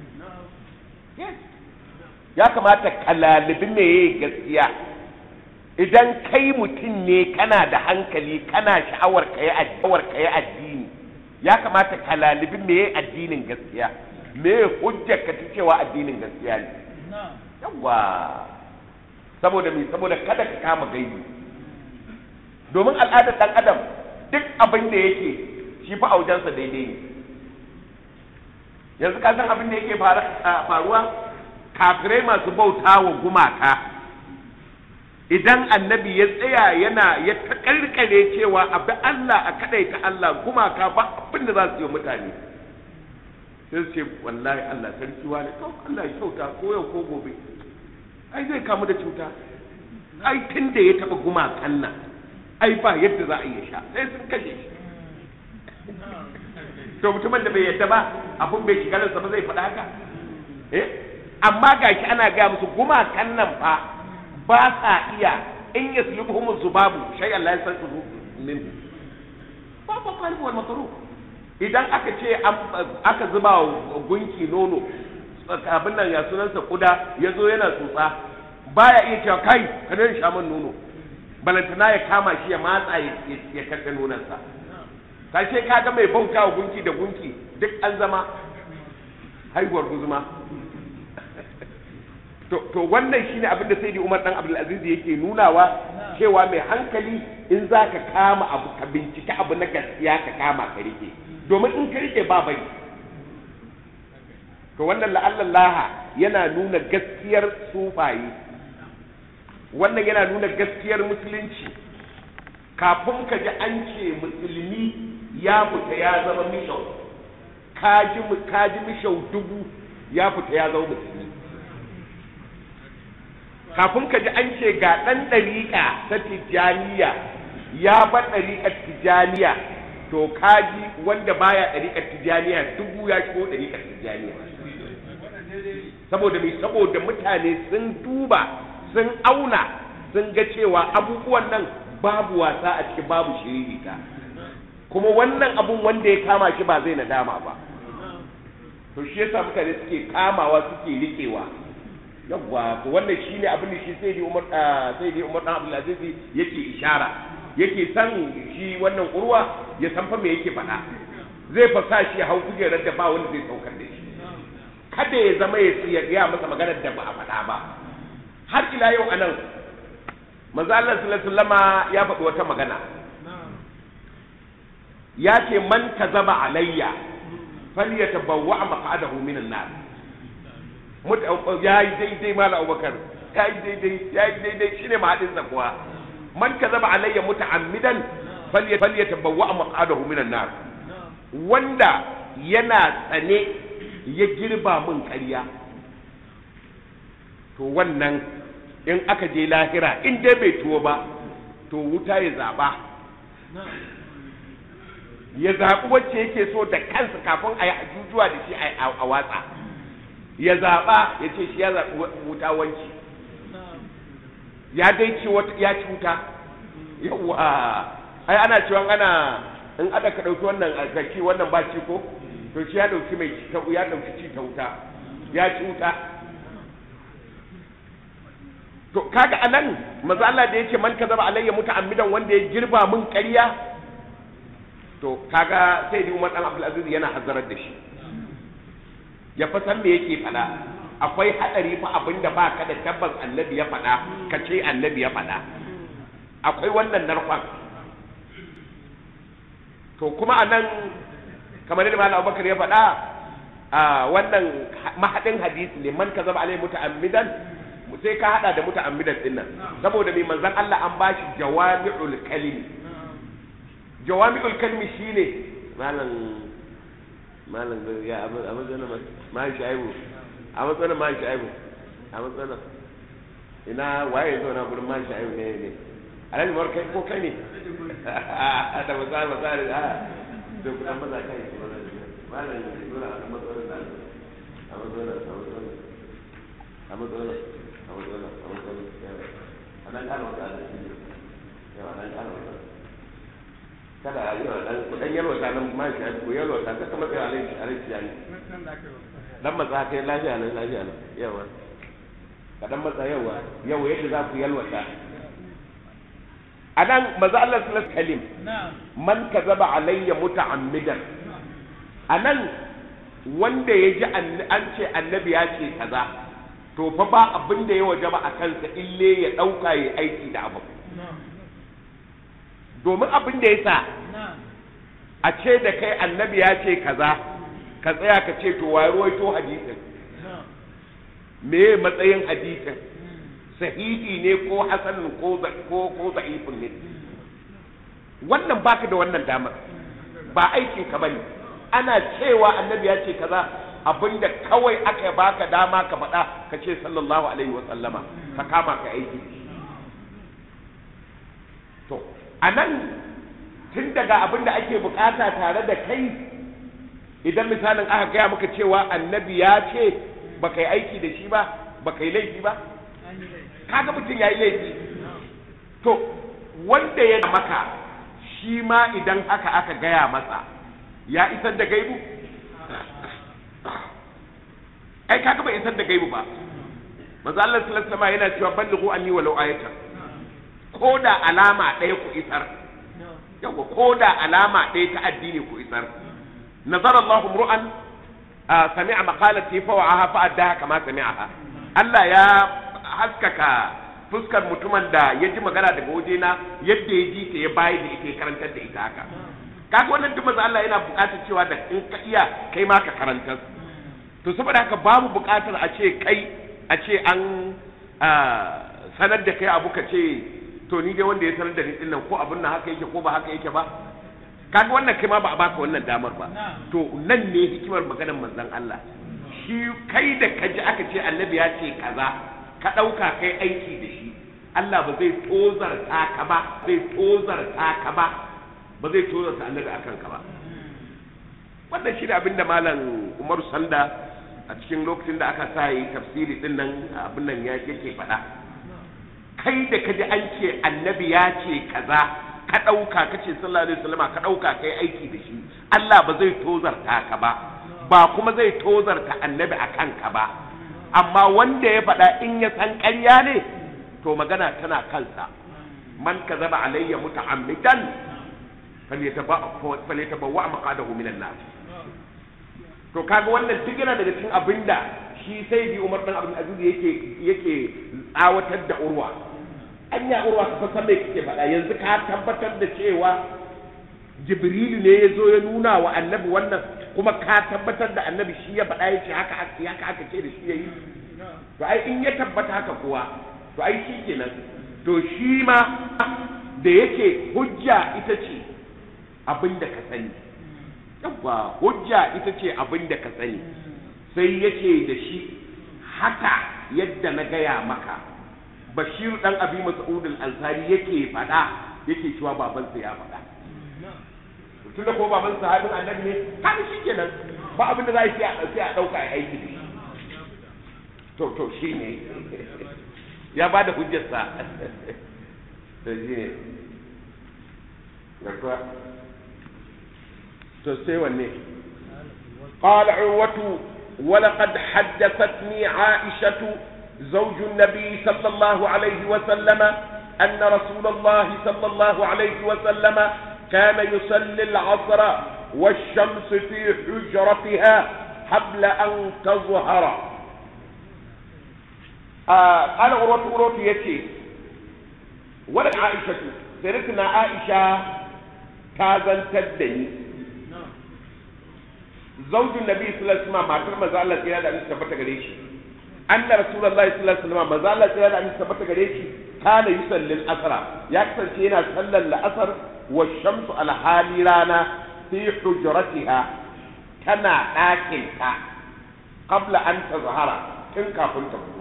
ya kamata ka lalibi meye gaskiya idan kai mutum ne kana da hankali kana sha'awar ka yi sha'awar ka yi addini ya kamata ka lalibi me addinin gaskiya me hujjar ka ta cewa addinin gaskiya ne yawa saboda me saboda kada ka kama gaibi domin al'adar dan adam duk abin da yake shi fa aujansa daidai ne yanzu ka san abin da yake faruwa kafirai masu bauta wa gumaka idan annabi ya tsaya yana ya takarkare cewa abi Allah a kadaita Allah gumaka ba abin da za su yi mutane sai su ce wallahi Allah sarki wani to Allah ya kyauta ko yau ko gobe ai zai kamu da cuta ai tun da ya taba gumakan nan ai ba yadda za a iya sha sai sun kashe shi to mutumin da bai yadda ba abun bai shiga ransa ba zai faɗa haka eh amma gashi ana gaya musu gumakan nan fa ba sa iya in yaslubuhum zubabu shay Allah ya san su min ba ba fa wal makruh idan aka ce aka zuba gunki nono abin nan ya sunansa kuda ya zo yana tsutsa baya iya cewa kai ka dai sha man nono balantana ya kama shi ya matsa ya karɓe nonansa kashe ka ga mai bauta wa gunki da gunki duk an zama haihuwar guzuma to wannan shine abin da sai Umar dan Abdul Aziz yake nunawa cewa mai hankali in za ka kama abu ka bincika abu na gaskiya ka kama ka rike domin in ka rike ba bari to wannan la'allallaha yana nuna gaskiyar sufaye wannan yana nuna gaskiyar musulunci kafin ka ji an ce musulmi ya fita ya zama mishau ka ji mishau dubu ya fita ya zama musulmi kafin ka ji an ce ga ɗan ɗariƙa ta tijjaniya ya bar ɗariƙar tijjaniya to kaji wanda baya ɗariƙar tijjaniya dubu ya shigo ɗariƙar tijjaniya saboda mai saboda mutane sun duba sun auna sun ga cewa abubuwan nan babu wasa a cikin babu shiririta kuma wannan abun wanda ya kama shi ba zai nadama ba to shi yasa mutane suke kamawa suke riƙewa yawwa to wannan shine abin da shi sai dai Umar sai dai Umar dan Abdul Aziz yake ishara yake san shi wannan urwa ya san fa me yake faɗa zai fa sa shi hau kujerar da ba wanda zai saukar da shi kada ya zama ya ya masa maganar da ba a faɗa ba har ila yau anan manzo Allah sallallahu alaihi wasallama ya faɗi wata magana ya ce man kazaba alayya falyatabawwa maq'adahu minan nar ya yi daidai mala abubakar ya yi daidai ya yi daidai shine mahadin kuwa man ka zaba alayya muta'ammidan falyatabawwa maq'adahu minan nar wanda yana tsane ya girba min ƙarya to wannan in aka je lahira in dai bai tuwo ba to wuta ya zaba ya zaɓi wacce yake so da kansa kafin a yi ajujuwa da shi a watsa ya zaɓa ya ce shi ya zaɓi wuta wanci ya dai ci wata ya ci wuta yawa ai ana cewa ana in ada ka ɗauki wannan alkaki wannan ba ci ko to shi ya ɗauki mai ta ya ɗauki ci ta wuta ya ci wuta to kaga anan maza Allah da yake man kazaba alayya muta'ammidan wanda ya girba mun ƙarya to kaga sai dai Umar dan Abdul Aziz yana hazarar da shi ya fa san me yake faɗa akwai haɗari fa abinda ba ka da tabbas annabi ya faɗa ka ce annabi ya faɗa akwai wannan narkon to kuma a nan kamar yadda malam abubakar ya faɗa a wannan mahaɗin hadisi ne man ka zama alai muta'ammidan sai ka haɗa da muta'ammidan din nan saboda mai manzon Allah an bashi jawami'ul kalimi jawami'ul kalimi shine malam malam ya a matsayin man shaibu a matsayin man shaibu a matsayin ina waye zo na gurin man shaibu ne ne alhaji mawar kai ko kai ne da misali misali a da kudan maza kai malam ya zo na a matsayin da a matsayin a matsayin a matsayin a matsayin a matsayin a nan kana wata da shi yawa nan kana wata kada a yi wa dan kudan yalwata nan ma shi ko yalwata ta kamar da alai alai shi ne dan matsa kai lafiya nan lafiya nan yawa ka dan matsa yawa yau yadda za ku yalwata anan maza Allah sallallahu kalim man kazaba alayya muta'ammidan anan wanda ya ji an ce annabi ya ce kaza to fa ba abin da ya wajaba a kansa ille ya dauka ya aiki da abu domin abin da ya sa a ce da kai annabi ya ce kaza ka tsaya ka ce to waye ruwaito hadisin me matsayin hadisin sahihi ne ko hasan ko ko ko da'ifun ne wannan baka da wannan damar ba aikin ka bane ana cewa annabi ya ce kaza abinda kawai aka baka dama ka faɗa ka ce sallallahu alaihi wa sallama ka kama ka aiki to anan tun daga abinda ake bukata tare da kai idan misalin aka gaya maka cewa annabi ya ce baka yi aiki da shi ba baka yi laifi ba kaga mutum ya yi laifi to wanda ya maka shi ma idan haka aka gaya masa ya isar da gaibu ai kaga bai isar da gaibu ba manzo Allah sallallahu alaihi wasallam yana cewa ballighu anni walau ayatan ko da alama ɗaya ku isar yawa ko da alama ɗaya ta addini ku isar nazara Allah ru'an sami'a maqalati fa wa'aha fa addaha kama sami'aha Allah ya haskaka fuskar mutumin da ya ji magana daga wajena yadda ya ji ta ya bayi da ita ya karantar da ita haka kaga wannan duk manzo Allah yana buƙatar cewa da in ka iya kai ma ka karantar to saboda haka babu buƙatar a ce kai a ce an sanar da kai abu ka ce to ni dai wanda ya sanar da ni din nan ko abin nan haka yake ko ba haka yake ba kaga wannan kai ma ba a baka wannan damar ba to nan ne hikimar maganar manzon Allah shi kai da kaji aka ce annabi ya ce kaza ka ɗauka kai aiki da shi Allah ba zai tozarta ka ba zai tozarta ka ba ba zai tozarta annabi akan ka ba wannan shi ne abin da malam Umaru Sanda a cikin lokacin da aka sa yi tafsiri din nan abin nan ya yake faɗa kai da kaji an ce annabi ya ce kaza ka ɗauka ka ce sallallahu alaihi wasallama ka ɗauka kai aiki da shi Allah ba zai tozarta ka ba ba kuma zai tozarta annabi akan ka ba amma wanda ya faɗa in ya san ƙarya ne to magana tana kansa man ka zaba alayya muta'ammidan falyatabawwa maqadahu minan nar to kaga wannan duk yana daga cikin abinda shi sai bi Umar dan Abdul Aziz yake yake tsawatar da Urwa anya Urwa ka san me kike faɗa yanzu ka tabbatar da cewa Jibrilu ne ya zo ya nuna wa annabi wannan kuma ka tabbatar da annabi shi ya faɗa ya ce haka haka aka ce da shi ya yi to ai in ya tabbata haka kuwa to ai shi kenan to shi ma da yake hujja ita ce abin da ka sani yawwa hujja ita ce abin da ka sani sai yake da shi haka yadda na gaya maka bashir dan abi mas'ud al-ansari yake faɗa yake cewa babansa ya faɗa tun da ko baban sahabin annabi ne kaga shi kenan ba abin da za a yi sai a ɗauka a aiki da shi to to shi ne ya ba da hujjarsa to shi ne garkuwa to sai wanne قال عروة ولقد حدثتني عائشة زوج النبي صلى الله عليه وسلم أن رسول الله صلى الله عليه وسلم كان يصلي العصر والشمس في حجرتها قبل أن تظهر آه قال أروت أروت يتي ولد عائشة سيرتنا عائشة تازن تدني زوج النبي صلى الله عليه وسلم ما ترمى زالة سيادة أن تثبت قريش أن رسول الله صلى الله عليه وسلم ما زالة سيادة أن تثبت قريش كان يصلي الأسرى يكسر شينا صلى الأسر والشمس على حال رانا في حجرتها تنا ɗakinta قبل أن تظهر tun kafin ta fito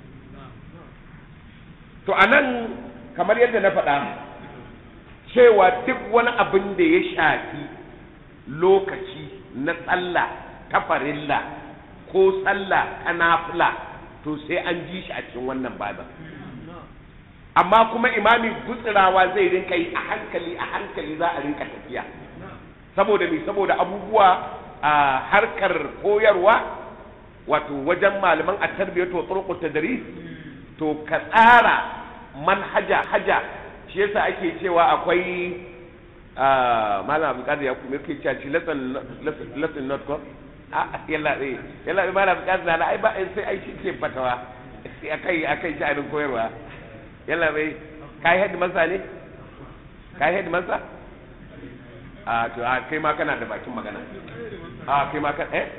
to anan kamar yadda na faɗa cewa duk wani abin da ya shafi lokaci na sallah ta farilla ko sallah ta nafila to sai an ji shi a cikin wannan babin amma kuma imami gutsirawa zai rinka yi a hankali a hankali za a rinka tafiya saboda me saboda abubuwa a harkar koyarwa wato wajen malaman a tarbiyyar to tsurku tadris to ka tsara manhaja haja shi yasa ake cewa akwai ah, malam abdulkadir ya kuma yake cewa shi lesson lesson not ko a yalla eh yalla eh, malam abdulkadir na ai ba sai ai shi ke fatawa akai akai sha'anin koyarwa yalla bai kai head masa ne kai head masa a to a kai ma kana da bakin magana a kai ma kan eh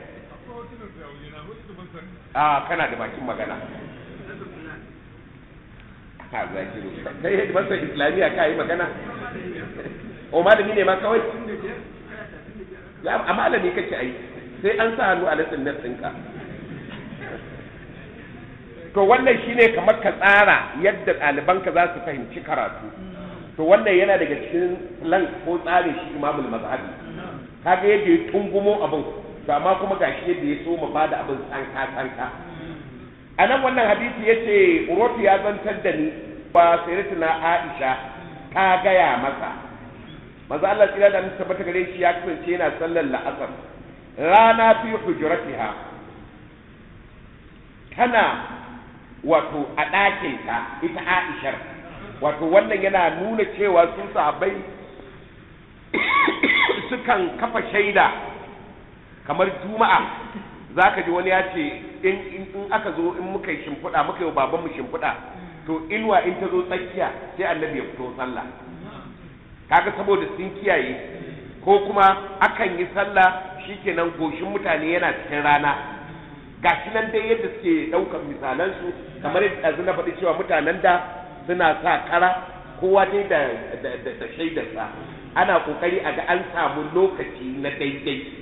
a kana da bakin magana ha zakiru kai head masa islamiya kai magana o malami ne ma kawai ya a malami kake ai sai an sa hannu a lesson nan ɗinka to wannan shine kamar ka tsara yadda ɗalibanka za su fahimci karatu to wannan yana daga cikin plan ko tsarin shi imamul mazhabi kaga yadda ya tungumo abin to amma kuma gashi yadda ya so mu bada abin tsanka tsanka a nan wannan hadisi ya ce urotu ya zantar da ni ba sayyidatuna aisha ta gaya masa maza Allah tsira da mutum tabbata gare shi ya kasance yana sallar la'asar rana fi hujuratiha tana wato a ɗakinta ita aishar wato wannan yana nuna cewa sun sahabbai sukan kafa shaida kamar juma'a za ka ji wani ya ce in in aka zo in muka yi shimfiɗa muka yi wa babanmu shimfiɗa to inuwa in ta zo tsakiya sai annabi ya fito sallah kaga saboda sun kiyaye ko kuma akan yi sallah shikenan goshin mutane yana cikin rana gashi nan dai yadda suke ɗaukar misalansu kamar yadda ɗazu na faɗi cewa mutanen da suna sa kara kowa dai da da da shaidarsa ana kokari a ga an samu lokaci na daidai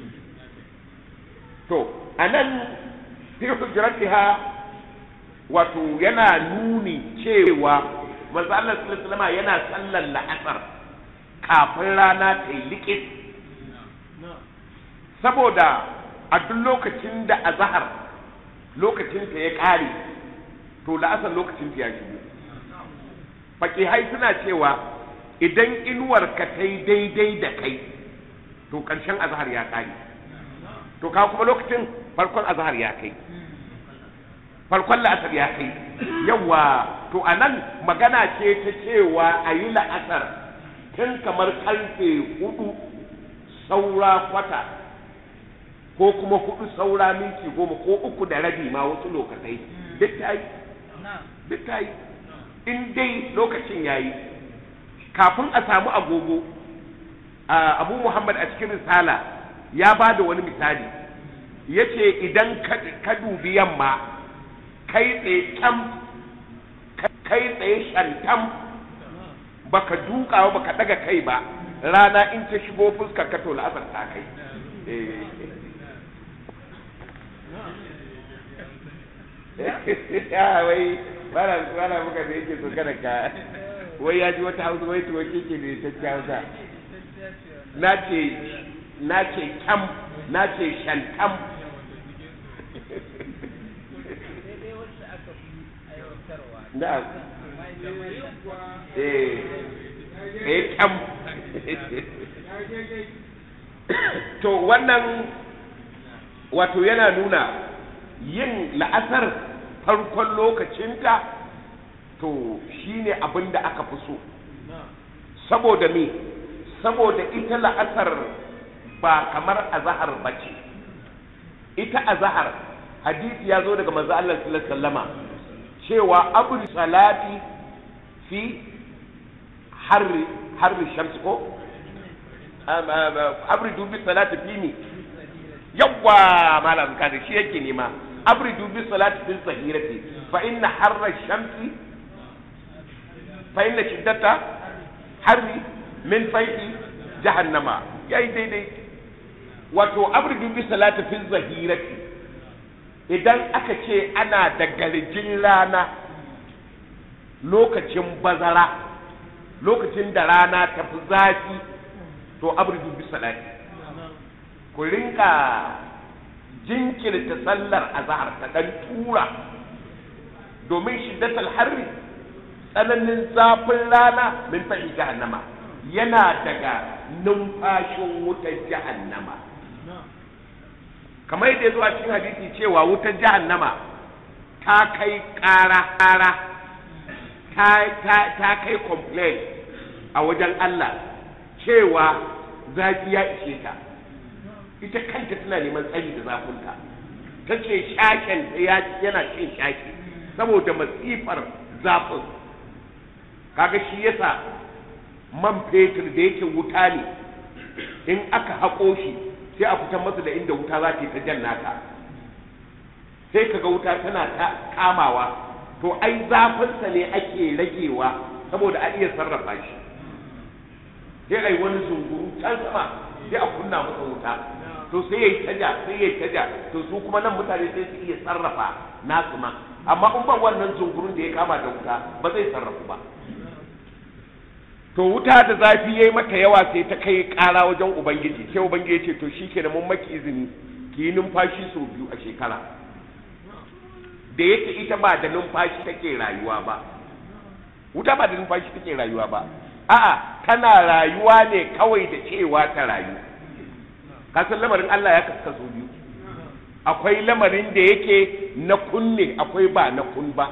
to anan fi hujratiha wato yana nuni cewa manzo Allah sallallahu alaihi yana sallar la'asar kafin rana ta yi likis saboda a duk lokacin da azhar lokacin ta ya kare to la'asar lokacin ta ya shigo fakihai suna cewa idan inuwar ka ta yi daidai da kai to ƙarshen azhar ya kare to ka kuma lokacin farkon azhar ya kai farkon la'asar ya kai yawa to a nan magana ce ta cewa a yi la'asar tun kamar karfe hudu saura kwata ko kuma hudu saura minti goma ko uku da rabi ma wasu lokacai duk ta yi duk ta yi in dai lokacin ya yi kafin a samu agogo abu muhammad a cikin risala ya ba da wani misali ya ce idan ka dubi yamma kai tsaye kyam kai tsaye shantam baka duka ba baka daga kai ba rana in ta shigo fuskar ka to la'asar ta kai ya wai bana bana muka da yake so kada ka wai ya ji wata hausa wai tuwa keke ne ta hausa na ce na ce kyam na ce shantam da eh eh kyam to wannan wato yana nuna yin la'asar farkon lokacinta to shine abin da aka fi so saboda me saboda ita la'asar ba kamar azahar ba ce ita azahar hadisi ya zo daga manzo Allah sallallahu alaihi wasallama cewa abu salati fi harri harri shamsi ko abridu bi salati fi ni yawwa malam kada shi yake nema abridu bi salati fi zahirati fa inna harra shamsi fa inna shiddata harri min faihi jahannama yayi daidai wato abridu bi salati fi zahirati idan aka ce ana da garjin rana lokacin bazara lokacin da rana ta fi zafi to abridu bi salati ku rinka jinkirta sallar azhar ta dan tura domin shiddatul harri tsananin zafin rana min fahi jahannama yana daga numfashin wutar jahannama kamar yadda zuwa cikin hadisi cewa wutar jahannama ta kai ƙara ƙara ta ta ta kai complain a wajen Allah cewa zafi ya ishe ta ita kanta tana neman tsari da zafinta ta ce shaken yana cin shaki saboda masifar zafin kaga shi yasa man fetur da yake wuta ne in aka haƙo shi sai a fitar masa da inda wuta za ta yi ta jan naka sai kaga wuta tana ta kamawa to ai zafinsa ne ake ragewa saboda a iya sarrafa shi sai ai wani zunguru can sama sai a kunna masa wuta to sai yayi taja sai yayi taja to su kuma nan mutane sai su iya sarrafa nasu ma amma in ba wannan zungurun da ya kama da wuta ba zai sarrafu ba to wuta da zafi yayi mata yawa sai ta kai kara wajen ubangiji sai ubangiji ya ce to shikenan mun maki izini ki yi numfashi sau biyu a shekara da yake ita ba da numfashi take rayuwa ba wuta ba da numfashi take rayuwa ba a'a tana rayuwa ne kawai da cewa ta rayu kasan lamarin Allah ya kaskaso biyu akwai lamarin da yake na kunne akwai ba na kun ba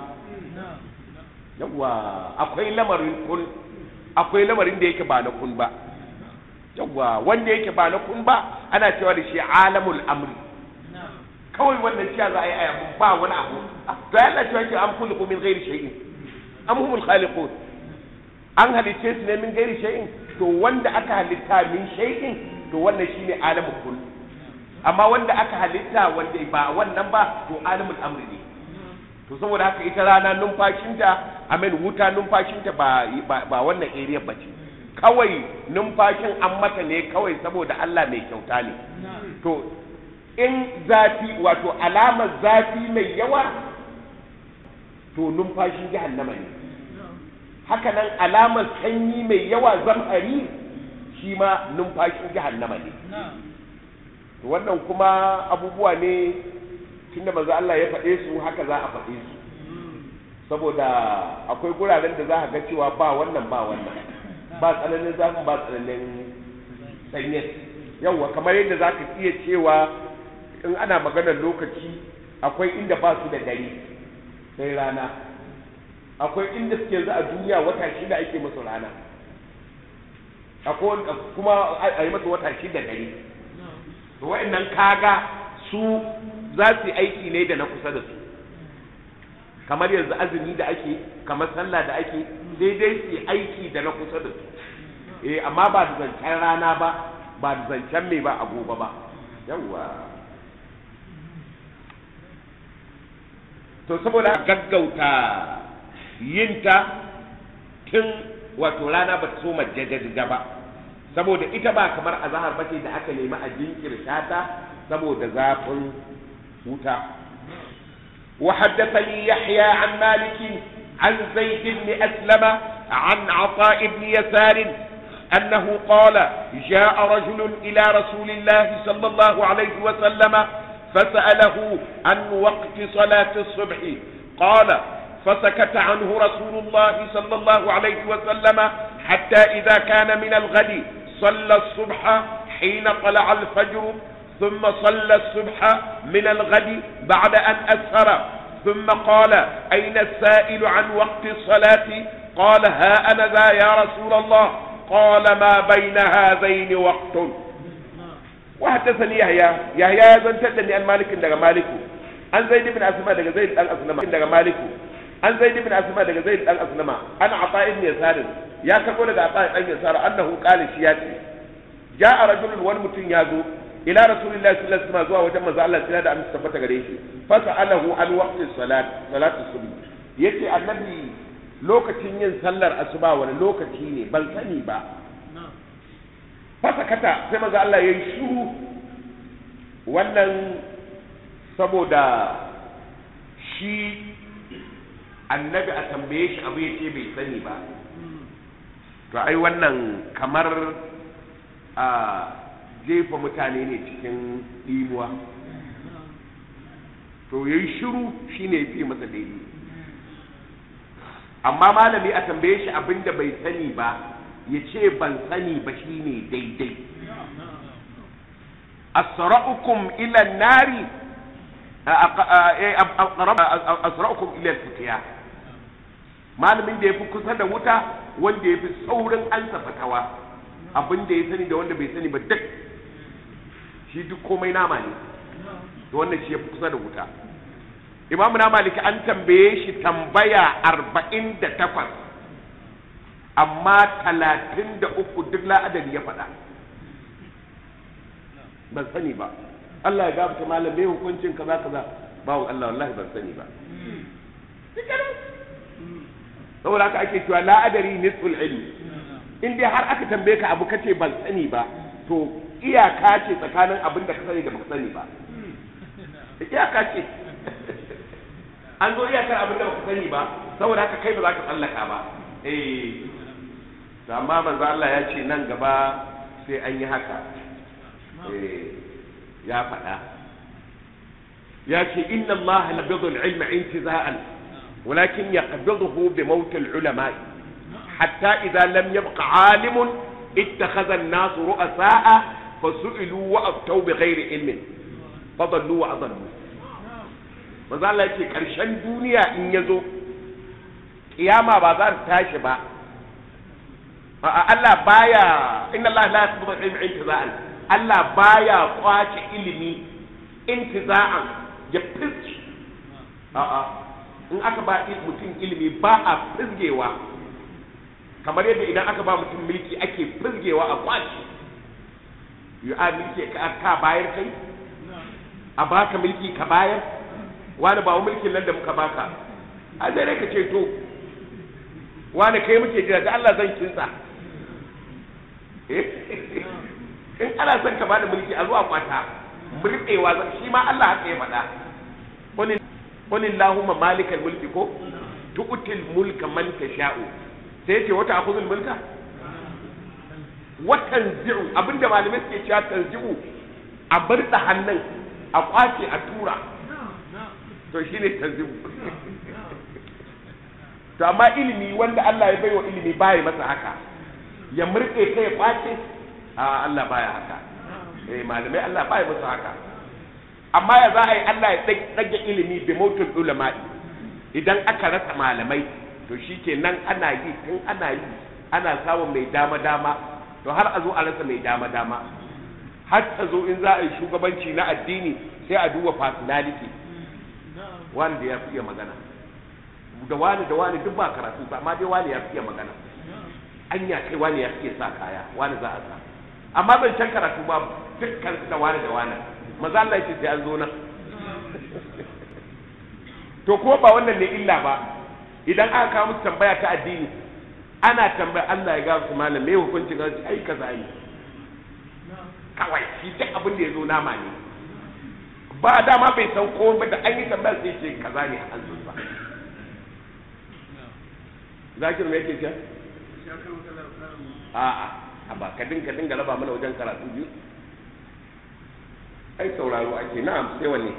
yawa akwai lamarin kun akwai lamarin da yake ba na kun ba yawa wanda yake ba na kun ba ana cewa da shi alamul amri kawai wannan cewa za a yi ayabu ba wani abu to ya Allah cewa ke am kullu min ghairi shay'in am humul khaliqun an halice su ne min ghairi shay'in to wanda aka halitta min shay'in to wannan shine alamul kull amma wanda aka halitta wanda ba wannan ba to alamul amri ne to saboda haka ita rana numfashinta amen wuta numfashinta ba ba wannan area ba ce kawai numfashin an mata ne kawai saboda Allah mai kyauta ne to in zafi wato alamar zafi mai yawa to numfashin jahannama ne haka nan alamar sanyi mai yawa zam'ari shi ma numfashin jahannama ne to wannan kuma abubuwa ne tunda manzo Allah ya faɗe su haka za a faɗe su saboda akwai guraren da za a ga cewa ba wannan ba wannan ba tsananin zafin ba tsananin sanyin yawwa kamar yadda za ka iya cewa in ana maganar lokaci akwai inda ba su da dare sai rana akwai inda suke yanzu a duniya wata shida ake musu rana akwai kuma a yi masa wata shida dare to wa'annan kaga su za su yi aiki ne da na kusa da su kamar yanzu azumi da ake kamar sallah da ake daidai su yi aiki da na kusa da su eh amma ba da zancen rana ba ba da zancen mai ba a gobe ba yawwa to saboda gaggauta yinta tun wato rana ba ta so majajjaja ba saboda ita ba kamar azahar bace da aka nemi a jinkirta ta saboda zafin wuta وحدثني يحيى عن مالك عن زيد بن أسلم عن عطاء بن يسار أنه قال جاء رجل إلى رسول الله صلى الله عليه وسلم فسأله عن وقت صلاة الصبح قال فسكت عنه رسول الله صلى الله عليه وسلم حتى إذا كان من الغد صلى الصبح حين طلع الفجر ثم صلى الصبح من الغد بعد أن أسهر ثم قال أين السائل عن وقت الصلاة قال ها أنا ذا يا رسول الله قال ما بين هذين وقت وحدثني يحيى يحيى زن تدني عن مالك دغ مالك عن زيد بن اسماء دغ زيد بن اسلم دغ مالك عن زيد بن اسماء دغ زيد بن اسلم انا عطاء بن يسار يا كربو دغ عطاء بن يسار انه قال شياتي جاء رجل wani mutum ya zo ila rasulillahi sallallahu alaihi wasallam zuwa wajen manzo Allah sai da amince tabbata gare shi fa sa'alahu an waqti salat salatu subhi yace annabi lokacin yin sallar asuba wani lokaci ne ban sani ba fasakata sai maza Allah ya yi shuru wannan saboda shi annabi a tambaye shi abu ya ce bai sani ba to ai wannan kamar a jefa mutane ne cikin ɗimuwa to ya yi shuru shi ne ya fi masa daidai amma malami a tambaye shi abin da bai sani ba ya ce ban sani ba shi ne daidai asra'ukum ila nari asra'ukum ila fitiya malamin da ya fi kusa da wuta wanda ya fi saurin ansa fatawa abin da ya sani da wanda bai sani ba duk shi duk komai nama ne to wannan shi ya fi kusa da wuta imamu na maliki an tambaye shi tambaya arba'in da takwas amma talatin da uku duk la'adari ya faɗa ban sani ba Allah ya gabata malam me hukuncin kaza kaza bawon Allah wallahi ban sani ba saboda haka ake cewa la'adari nisful ilmi in dai har aka tambaye ka abu kace ban sani ba to iyaka ce tsakanin abin da ka sani da baka sani ba iyaka ce an zo iyakar abin da baka sani ba saboda haka kai ba za ka tsallaka ba eh to amma manzo Allah ya ce nan gaba sai an yi haka eh ya faɗa ya ce inna Allah labidu al-ilma intiza'an ولكن يقبضه بموت العلماء حتى إذا لم يبق عالم اتخذ الناس رؤساء فسئلوا وأفتوا بغير علم فضلوا وأضلوا maza Allah ce ƙarshen duniya in ya zo kiyama ba za ta tashi ba Allah baya inna Allah la yaqbidu ilmi intiza'an Allah baya kwace ilimi intiza'an ya fiski a'a in aka ba mutum ilimi ba a fizgewa kamar yadda idan aka ba mutum mulki ake fizgewa a kwaci yi a mulki ka bayar kai a baka mulki ka bayar wani ba mulkin nan da muka baka a zai ka ce to wani kai muke jira da Allah zan kinsa in ana son ka bada mulki a zuwa kwata murɗewa shi ma Allah haka ya faɗa wani qul allahumma malikal mulki ko tu'til mulka man tasha'u sai yace wata akhudhul mulka wa tanzi'u abinda malamai suke cewa tanzi'u a bar da hannun a kwace a tura to shine tanzi'u to amma ilimi wanda Allah ya baiwa ilimi baya masa haka ya murƙe kai ya kwace a Allah baya haka eh malamai Allah baya masa haka amma ya za a yi Allah ya ɗage ilimi bi mautul ulama'i idan aka rasa malamai to shi ke nan ana yi tun ana yi ana samun mai dama dama to har a zo a rasa mai dama dama har ta zo in za a yi shugabanci na addini sai a duba personality wani da ya fiye magana da wani da wani duk ba karatu ba amma dai wani ya fiye magana anya kai wani ya fiye sa kaya wani za a sa amma ban can karatu ba dukkan da wani da wani maza Allah yake sai an zo nan to ko ba wannan ne illa ba idan aka kawo musu tambaya ta addini ana tambaya Allah ya ga su malam me hukuncin ga ai kaza ne kawai shi duk abin da ya zo nama ne ba dama bai san ko ba da an yi tambaya sai ce kaza ne a hanzun ba zakir me yake ce a'a a ba ka dinga dinga raba mana wajen karatu biyu ai sauraro ake na'am sai wanne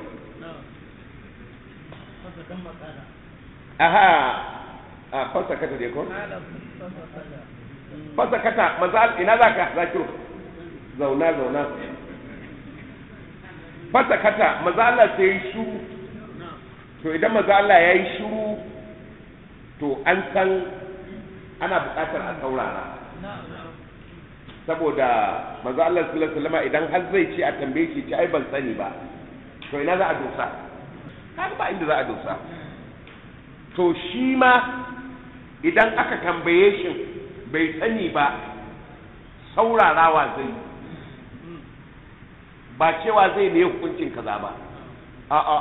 aha a fasa kata dai ko fasa kata mazal ina zaka zakiru zauna zauna fasa kata maza Allah sai yi shuru to idan maza Allah ya yi shuru to an san ana buƙatar a saurara saboda manzo Allah sallallahu alaihi wasallam idan har zai ce a tambaye shi ce ai ban sani ba to ina za a dosa kaga ba inda za a dosa to shi ma idan aka tambaye shi bai sani ba saurarawa zai ba cewa zai ne hukuncin kaza ba a'a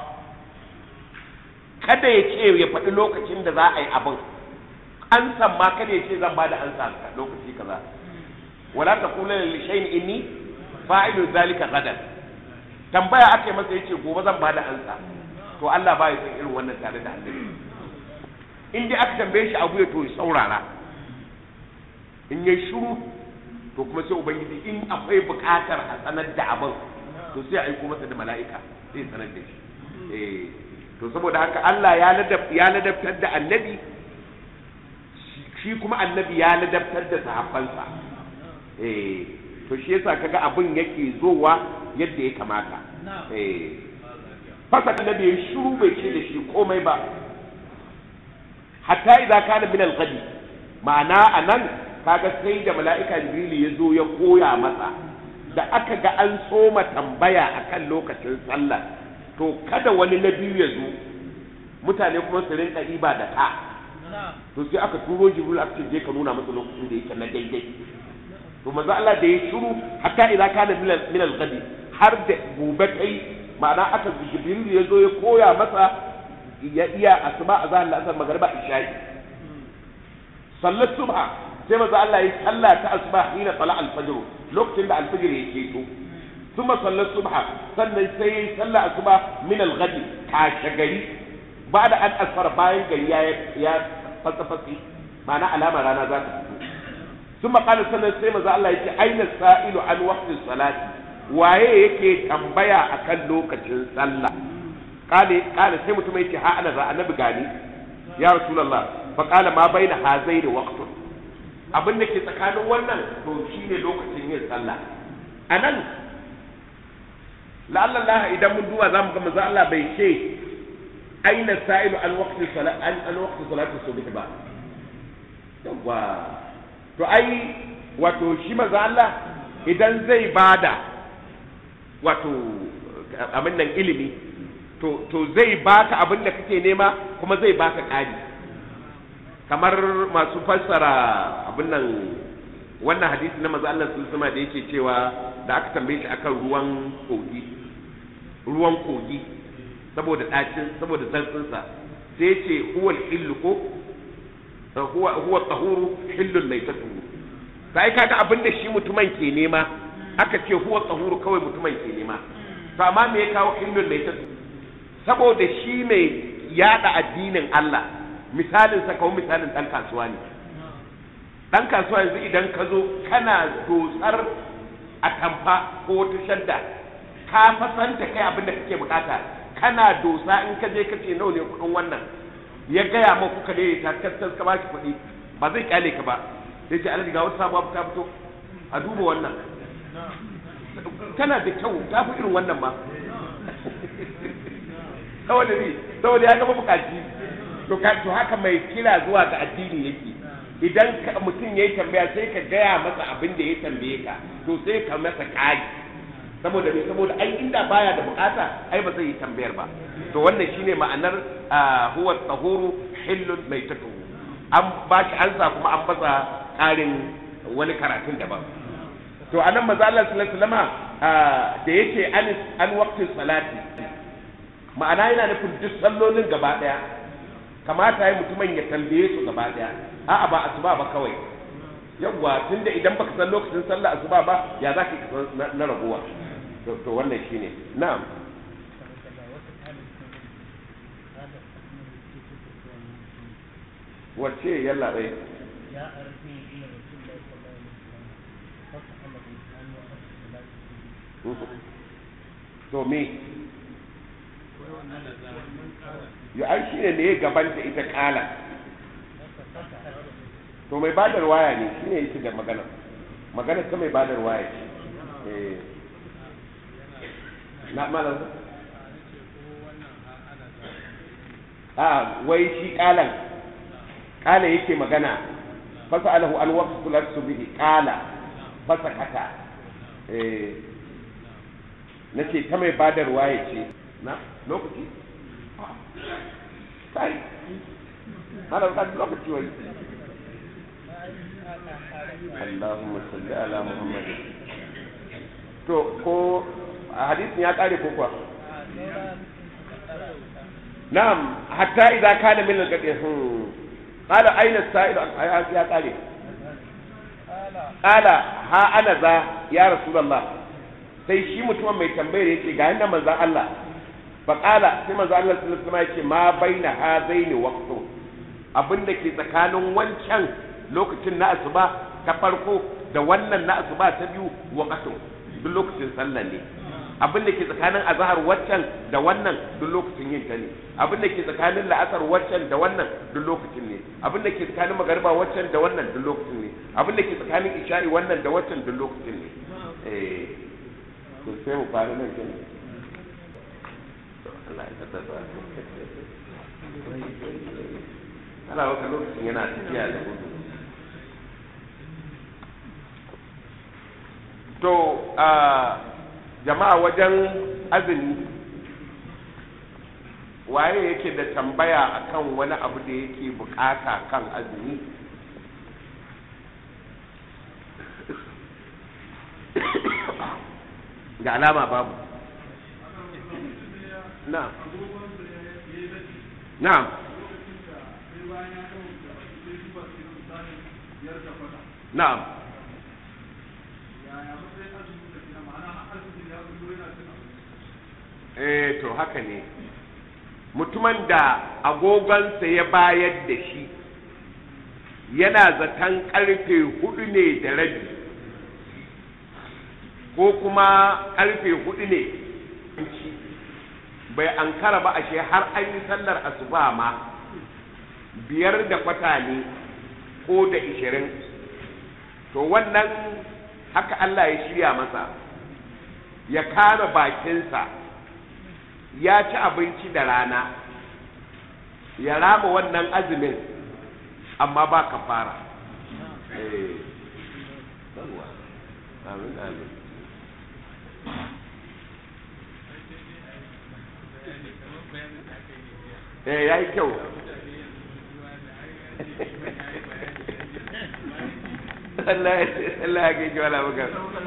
kada ya ce ya faɗi lokacin da za a yi abin an san ma kada ya ce zan ba da an lokaci kaza wala ta kula da lishayin inni fa'ilu zalika gadan tambaya aka yi masa yace gobe zan bada ansa to Allah ba ya san irin wannan tare da annabi in dai aka tambaye shi abu ya to saurara in yayi shiru to kuma sai ubangiji in akwai buƙatar a sanar da abin to sai a aiko masa da mala'ika sai sanar da shi eh to saboda haka Allah ya ladab ya ladabtar da annabi shi kuma annabi ya ladabtar da sahabbansa eh to shi yasa kaga abin yake zowa yadda ya kamata eh fasa annabi ya shiru bai ce da shi komai ba hatta idza kana min al-ghadi ma'ana anan kaga sai da mala'ika jibril ya zo ya koya masa da aka ga an soma tambaya akan lokacin sallah to kada wani na biyu ya zo mutane kuma su rinka iba da ka to sai aka turo jibril aka ce je ka nuna masa lokacin da yake na daidai to manzo Allah da ya shiru hatta idza kana min al-ghadi har da gobe kai ma'ana aka jibril ya zo ya koya masa ya iya asuba azan al-asr magriba isha'i sallar subha sai manzo Allah ya salla ta asuba hina tala al-fajr lokacin da al-fajr ya keto thumma sallar subha sannan sai ya salla asuba min al-ghadi kashe gari ba da an asfara bayan gari ya ya fasa fasi ma'ana alama rana za ta fito thumma qala sannan sai manzo Allah ya ce aina sa'ilu an waqti salati waye yake tambaya akan lokacin sallah kale kale sai mutum yake ha ana za annabi gani ya rasulullah fa kala ma baina hazaini waqtun abin da ke tsakanin wannan to shine lokacin yin sallah anan la'alla Allah idan mun duba zamu ga manzo Allah bai ce aina sa'ilu an waqti salat an an waqti salati subh ba yawa to ai wato shi manzo Allah idan zai bada wato abin nan ilimi to to zai baka abin da kake nema kuma zai baka ƙari kamar masu fassara abin nan wannan hadisi na manzo Allah sallallahu alaihi da yake cewa da aka tambaye shi akan ruwan kogi ruwan kogi saboda dacin saboda zartsin sa sai ya ce huwa al-hillu ko huwa huwa tahuru hillul maitatu sai kaga abin da shi mutumin ke nema aka ce huwa tahuru kawai mutumin ke nema to amma me ya kawo hillul maitatu saboda shi mai yada addinin Allah misalin sa kawai misalin dan kasuwa ne dan kasuwa yanzu idan ka zo kana dotsar a tamfa ko wata shadda ka fasanta kai abin da kake bukata kana dosa in ka je ka ce nawa ne kudin wannan ya gaya ma kuka ne ta kaskas ka baki kuɗi ba zai kyale ka ba sai ce alaji ga wata sabuwa ta fito a duba wannan tana da kyau ta fi irin wannan ma saboda ne saboda ya gaba bukaci to to haka mai kira zuwa ga addini yake idan mutum ya yi tambaya sai ka gaya masa abin da ya tambaye ka to sai ka masa kari saboda me saboda ai inda baya da bukata ai ba zai yi tambayar ba to wannan shine ma'anar huwa tahuru hillun maitatu an ba shi ansa kuma an basa karin wani karatun daban to anan manzo Allah sallallahu alaihi wasallama da yake an an waqtin salati ma'ana yana nufin duk sallolin gaba daya kamata ya mutumin ya tambaye su gaba daya a'a ba asuba ba kawai yawwa tunda idan baka san lokacin sallah asuba ba ya za ka na raguwa to wannan shine na'am wacce yalla bai يا أرسل إلى رسول الله صلى الله عليه وسلم فسأل الإنسان وقت الصلاة to me ya ai shine ne ya gabanta ita kala to mai badar waya ne shine yake da magana magana ta mai badar waya ce eh na malam a wai shi kalan kala yake magana fasa alahu an waqtu salat subhi kala fasa kata eh nace ta mai badarwa ya ce na lokaci kai hada ka lokaci wai Allahumma salli ala Muhammad to ko a hadisin ya kare ko kuwa na'am hatta idza kana min al-qadi qala ayna as-sa'il ya kare qala ha ana za ya rasulullah sai shi mutumin mai tambayar yake ga yanda manzon Allah fa qala sai manzon Allah sallallahu alaihi wasallam yake ma baina hadaini waqtu abinda ke tsakanin wancan lokacin na asuba ta farko da wannan na asuba ta biyu waqtu duk lokacin sallah ne abin da ke tsakanin azhar waccan da wannan duk lokacin yin ta ne abin da ke tsakanin la'asar waccan da wannan duk lokacin ne abin da ke tsakanin magariba waccan da wannan duk lokacin ne abin da ke tsakanin isha'i wannan da waccan duk lokacin ne eh to sai mu fara nan kin Allah ya tsada ana wata lokacin yana tafiya da gudu to a jama'a wajen azumi waye yake da tambaya akan wani abu da yake bukata kan azumi da alama babu na'am na'am na'am eh to haka ne mutumin da agogonsa ya bayar da shi yana zaton karfe hudu ne da rabi ko kuma karfe hudu ne bai ankara ba ashe har an yi sallar asuba ma biyar da kwata ne ko da ishirin to wannan haka Allah ya shirya masa ya kama bakinsa ya ci abinci da rana ya rama wannan azumin amma ba ka fara amin amin eh ya yi kyau Allah ya gaji wala baka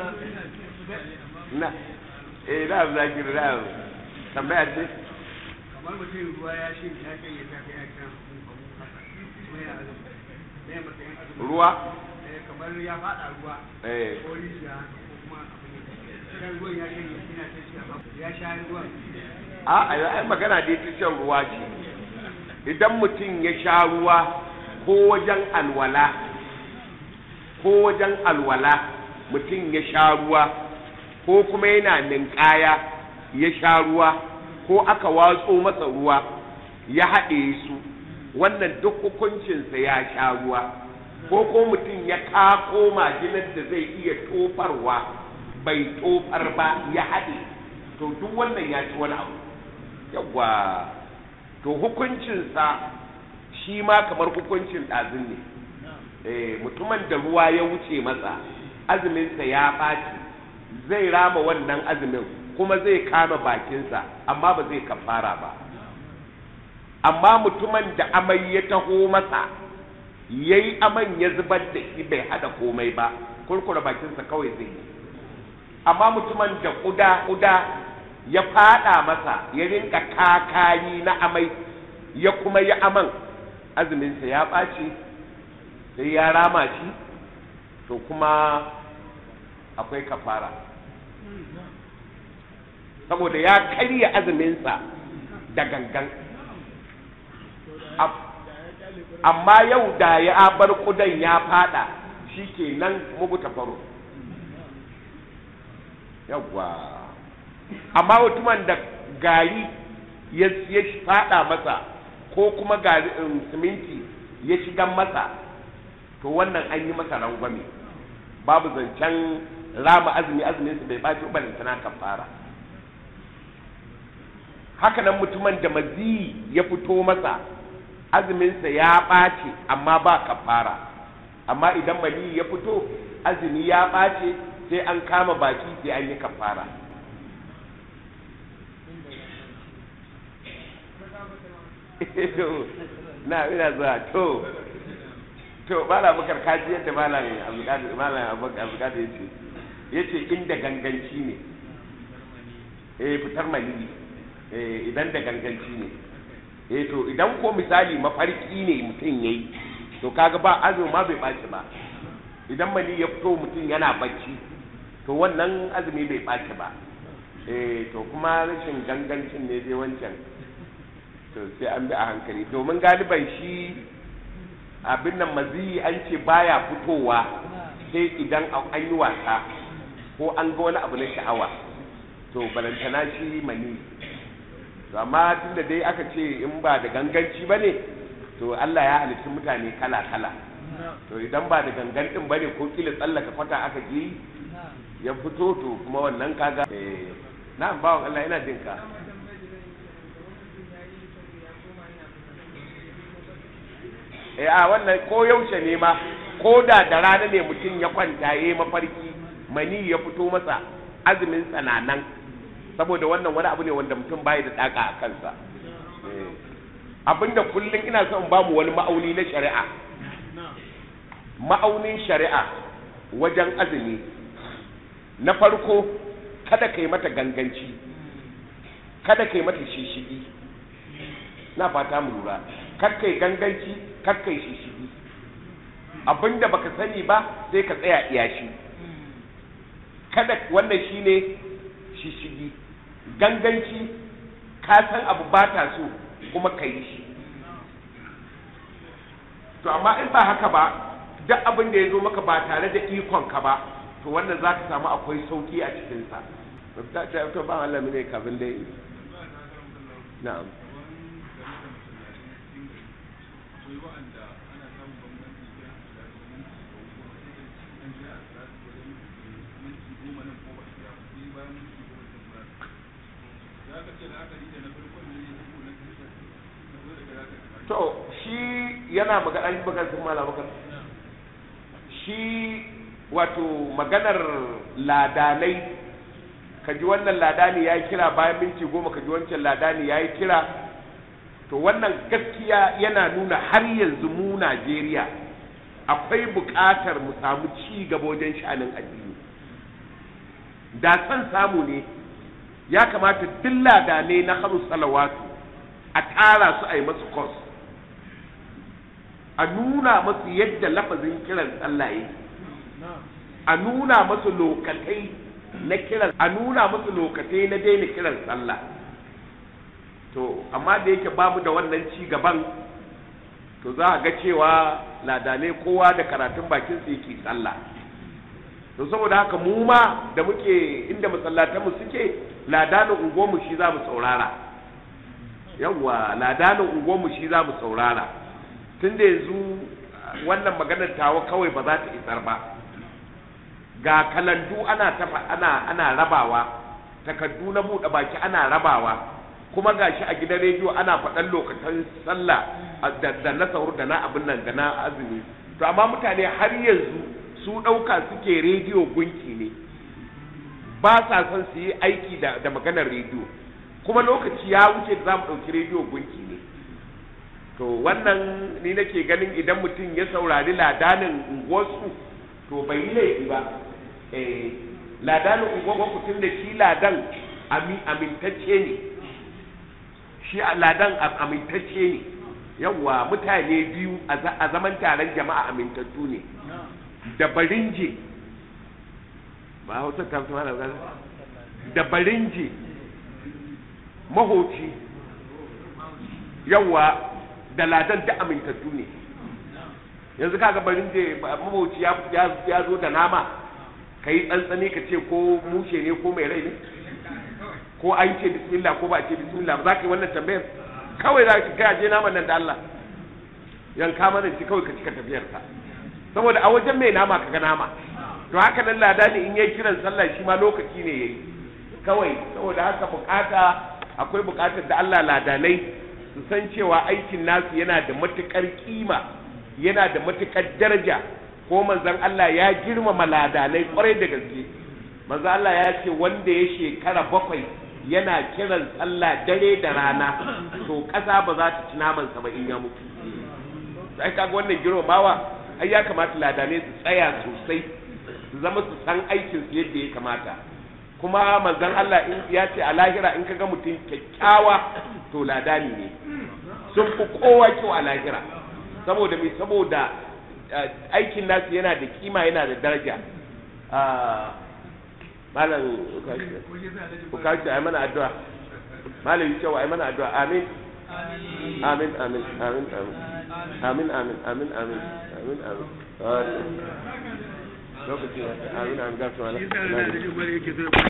na eh na zakir na tambaya ce kamar mutum ruwa ya shi ya kai ya tafi ya kan kuma ya azumi ne matsayin azumi ruwa eh kamar ya fada ruwa eh ko rijiya ko kuma abin da kan ruwan ya kai yana ta shi amma ya sha ruwan a ai magana dai ta shan ruwa ce idan mutum ya sha ruwa ko wajen alwala ko wajen alwala mutum ya sha ruwa ko kuma yana ninkaya ya sha ruwa ko aka watso masa ruwa ya haɗe su wannan duk hukuncinsa ya sha ruwa ko ko mutum ya kako majinar da zai iya tofarwa bai tofar ba ya haɗe to duk wannan ya ci wani abu yawwa to hukuncinsa shi ma kamar hukuncin ɗazin ne eh mutumin da ruwa ya wuce masa azuminsa ya ɓaci zai rama wannan azumin kuma zai kama bakinsa amma ba zai kafara ba amma mutumin da amai ya taho masa ya yi aman ya zubar da shi bai hada komai ba kurkura bakinsa kawai zai yi amma mutumin da kuda kuda ya fada masa ya rinka kakayi na amai ya kuma yi aman azuminsa ya ɓaci sai ya rama shi to kuma akwai kafara saboda ya karya azuminsa da gangan amma yau da ya bar kudan ya fada shi ke nan mugu faro yawwa amma mutumin da gari ya fada masa ko kuma gari siminti ya shiga masa to wannan an yi masa rangwame babu zancen rama azumi azumin su bai baci ubarin tana kafara haka nan mutumin da mazi ya fito masa azuminsa ya ɓace amma ba kafara amma idan mali ya fito azumi ya ɓace sai an kama baki sai an yi kafara na ina zuwa to to bala bakar kaji yadda malam abdulkadir malam abdulkadir yace yace inda ganganci ne eh fitar mali eh idan da ganganci ne eh to idan ko misali mafarki ne mutum yayi to kaga ba azumi ma bai baci ba idan mali ya fito mutum yana bacci to wannan azumi bai baci ba eh to kuma rashin gangancin ne dai wancan to sai an bi a hankali domin galiban shi abin nan maziyi an ce baya fitowa sai idan an yi wasa ko an ga wani abu na sha'awa to balantana shi mani to amma tunda dai aka ce in ba da ganganci ba ne to Allah ya halitta mutane kala kala to idan ba da gangan din bane ko kila tsallaka kwata aka je ya fito to kuma wannan kaga eh na bawan Allah ina jin ka eh a wannan ko yaushe ne ma ko da da rana ne mutum ya kwanta yayi mafarki mani ya fito masa azumin tsananan saboda wannan wani abu ne wanda mutum bai da daka a kansa Eh. abinda kullum ina son ba mu wani ma'auni na shari'a ma'aunin shari'a wajen azumi na farko kada ka yi mata ganganci kada ka yi mata shishigi na fata mu lura kar ka yi ganganci kar ka yi shishigi abinda baka sani ba sai ka tsaya iya shi kada wannan shine shishigi ganganci ka san abu ba ta so kuma ka yi shi to amma in ba haka ba duk abin da ya zo maka ba tare da ikon ka ba to wannan za ka samu akwai sauki a cikinsa ta ta to ba Allah ne kafin dai na'am to shi yana magana an magana sun mala maka shi wato maganar ladanai ka ji wannan ladani ya yi kira bayan minti goma ka ji wancan ladani ya yi kira to wannan gaskiya yana nuna har yanzu mu najeriya akwai buƙatar mu samu ci gaba wajen sha'anin addini da san samu ne ya kamata duk ladanai na haru salawatu a tara su a yi masu course a nuna masu yadda lafazin kiran sallah yake a nuna masu lokatai na kiran a nuna masu lokatai na daina kiran sallah to amma da yake babu da wannan ci gaban to za a ga cewa ladane kowa da karatun bakin su yake sallah to saboda haka mu ma da muke inda masallatanmu suke ladanin unguwarmu shi za mu saurara yawwa ladanin unguwarmu shi za mu saurara tun da yanzu wannan maganar tawa kawai ba za ta isar ba ga kalandu ana tafa ana ana rabawa takaddu na buɗe baki ana rabawa kuma gashi a gidan rediyo ana faɗan lokacin sallah da, da na sahur da na abin nan da na azumi to amma mutane har yanzu su ɗauka suke rediyo gunki ne ba sa son su yi aiki da, da maganar rediyo kuma lokaci ya wuce da za mu ɗauki rediyo gunki ne to wannan ni nake ganin idan mutum ya saurari ladanin unguwarsu to bai yi laifi ba eh ladanin unguwarku tun da shi ladan amintacce ne shi ladan amintacce ne yawwa mutane biyu a zaman taron jama'a amintattu ne da barinje ba hausa ta fi mana da barinje mahoci yawwa da ladan da amintattu ne yanzu kaga barin da maboci ya zo da nama ka yi tsantsani ka ce ko mushe ne ko mai rai ne ko an ce bismillah ko ba ce bismillah ba za ka yi wannan tambayar kawai za ka kai je naman nan da Allah yanka mana ci kawai ka cika tafiyar ka saboda a wajen mai nama ka ga nama to haka nan lada ne in yayi kiran sallah shi ma lokaci ne yayi kawai saboda haka bukata akwai bukatar da Allah ladanai su san cewa aikin nasu yana da matukar kima yana da matukar daraja ko manzon Allah ya girmama ladanai kwarai da gaske manzon Allah ya ce wanda ya shekara bakwai yana kiran sallah dare da rana to ƙasa ba za ta ci naman sa ba in ya mutu sai kaga wannan girmamawa ai ya kamata ladanai su tsaya sosai su zama su san aikin su yadda ya kamata kuma manzon Allah in ya ce a lahira in kaga mutum kyakkyawa to ladani ne sun fi kowa kyau a lahira saboda mai saboda aikin nasu yana da kima yana da daraja malam ukashi a mana addu'a malam yi cewa a mana addu'a amin amin amin amin amin amin amin amin amin amin amin lokaci amin amin gasu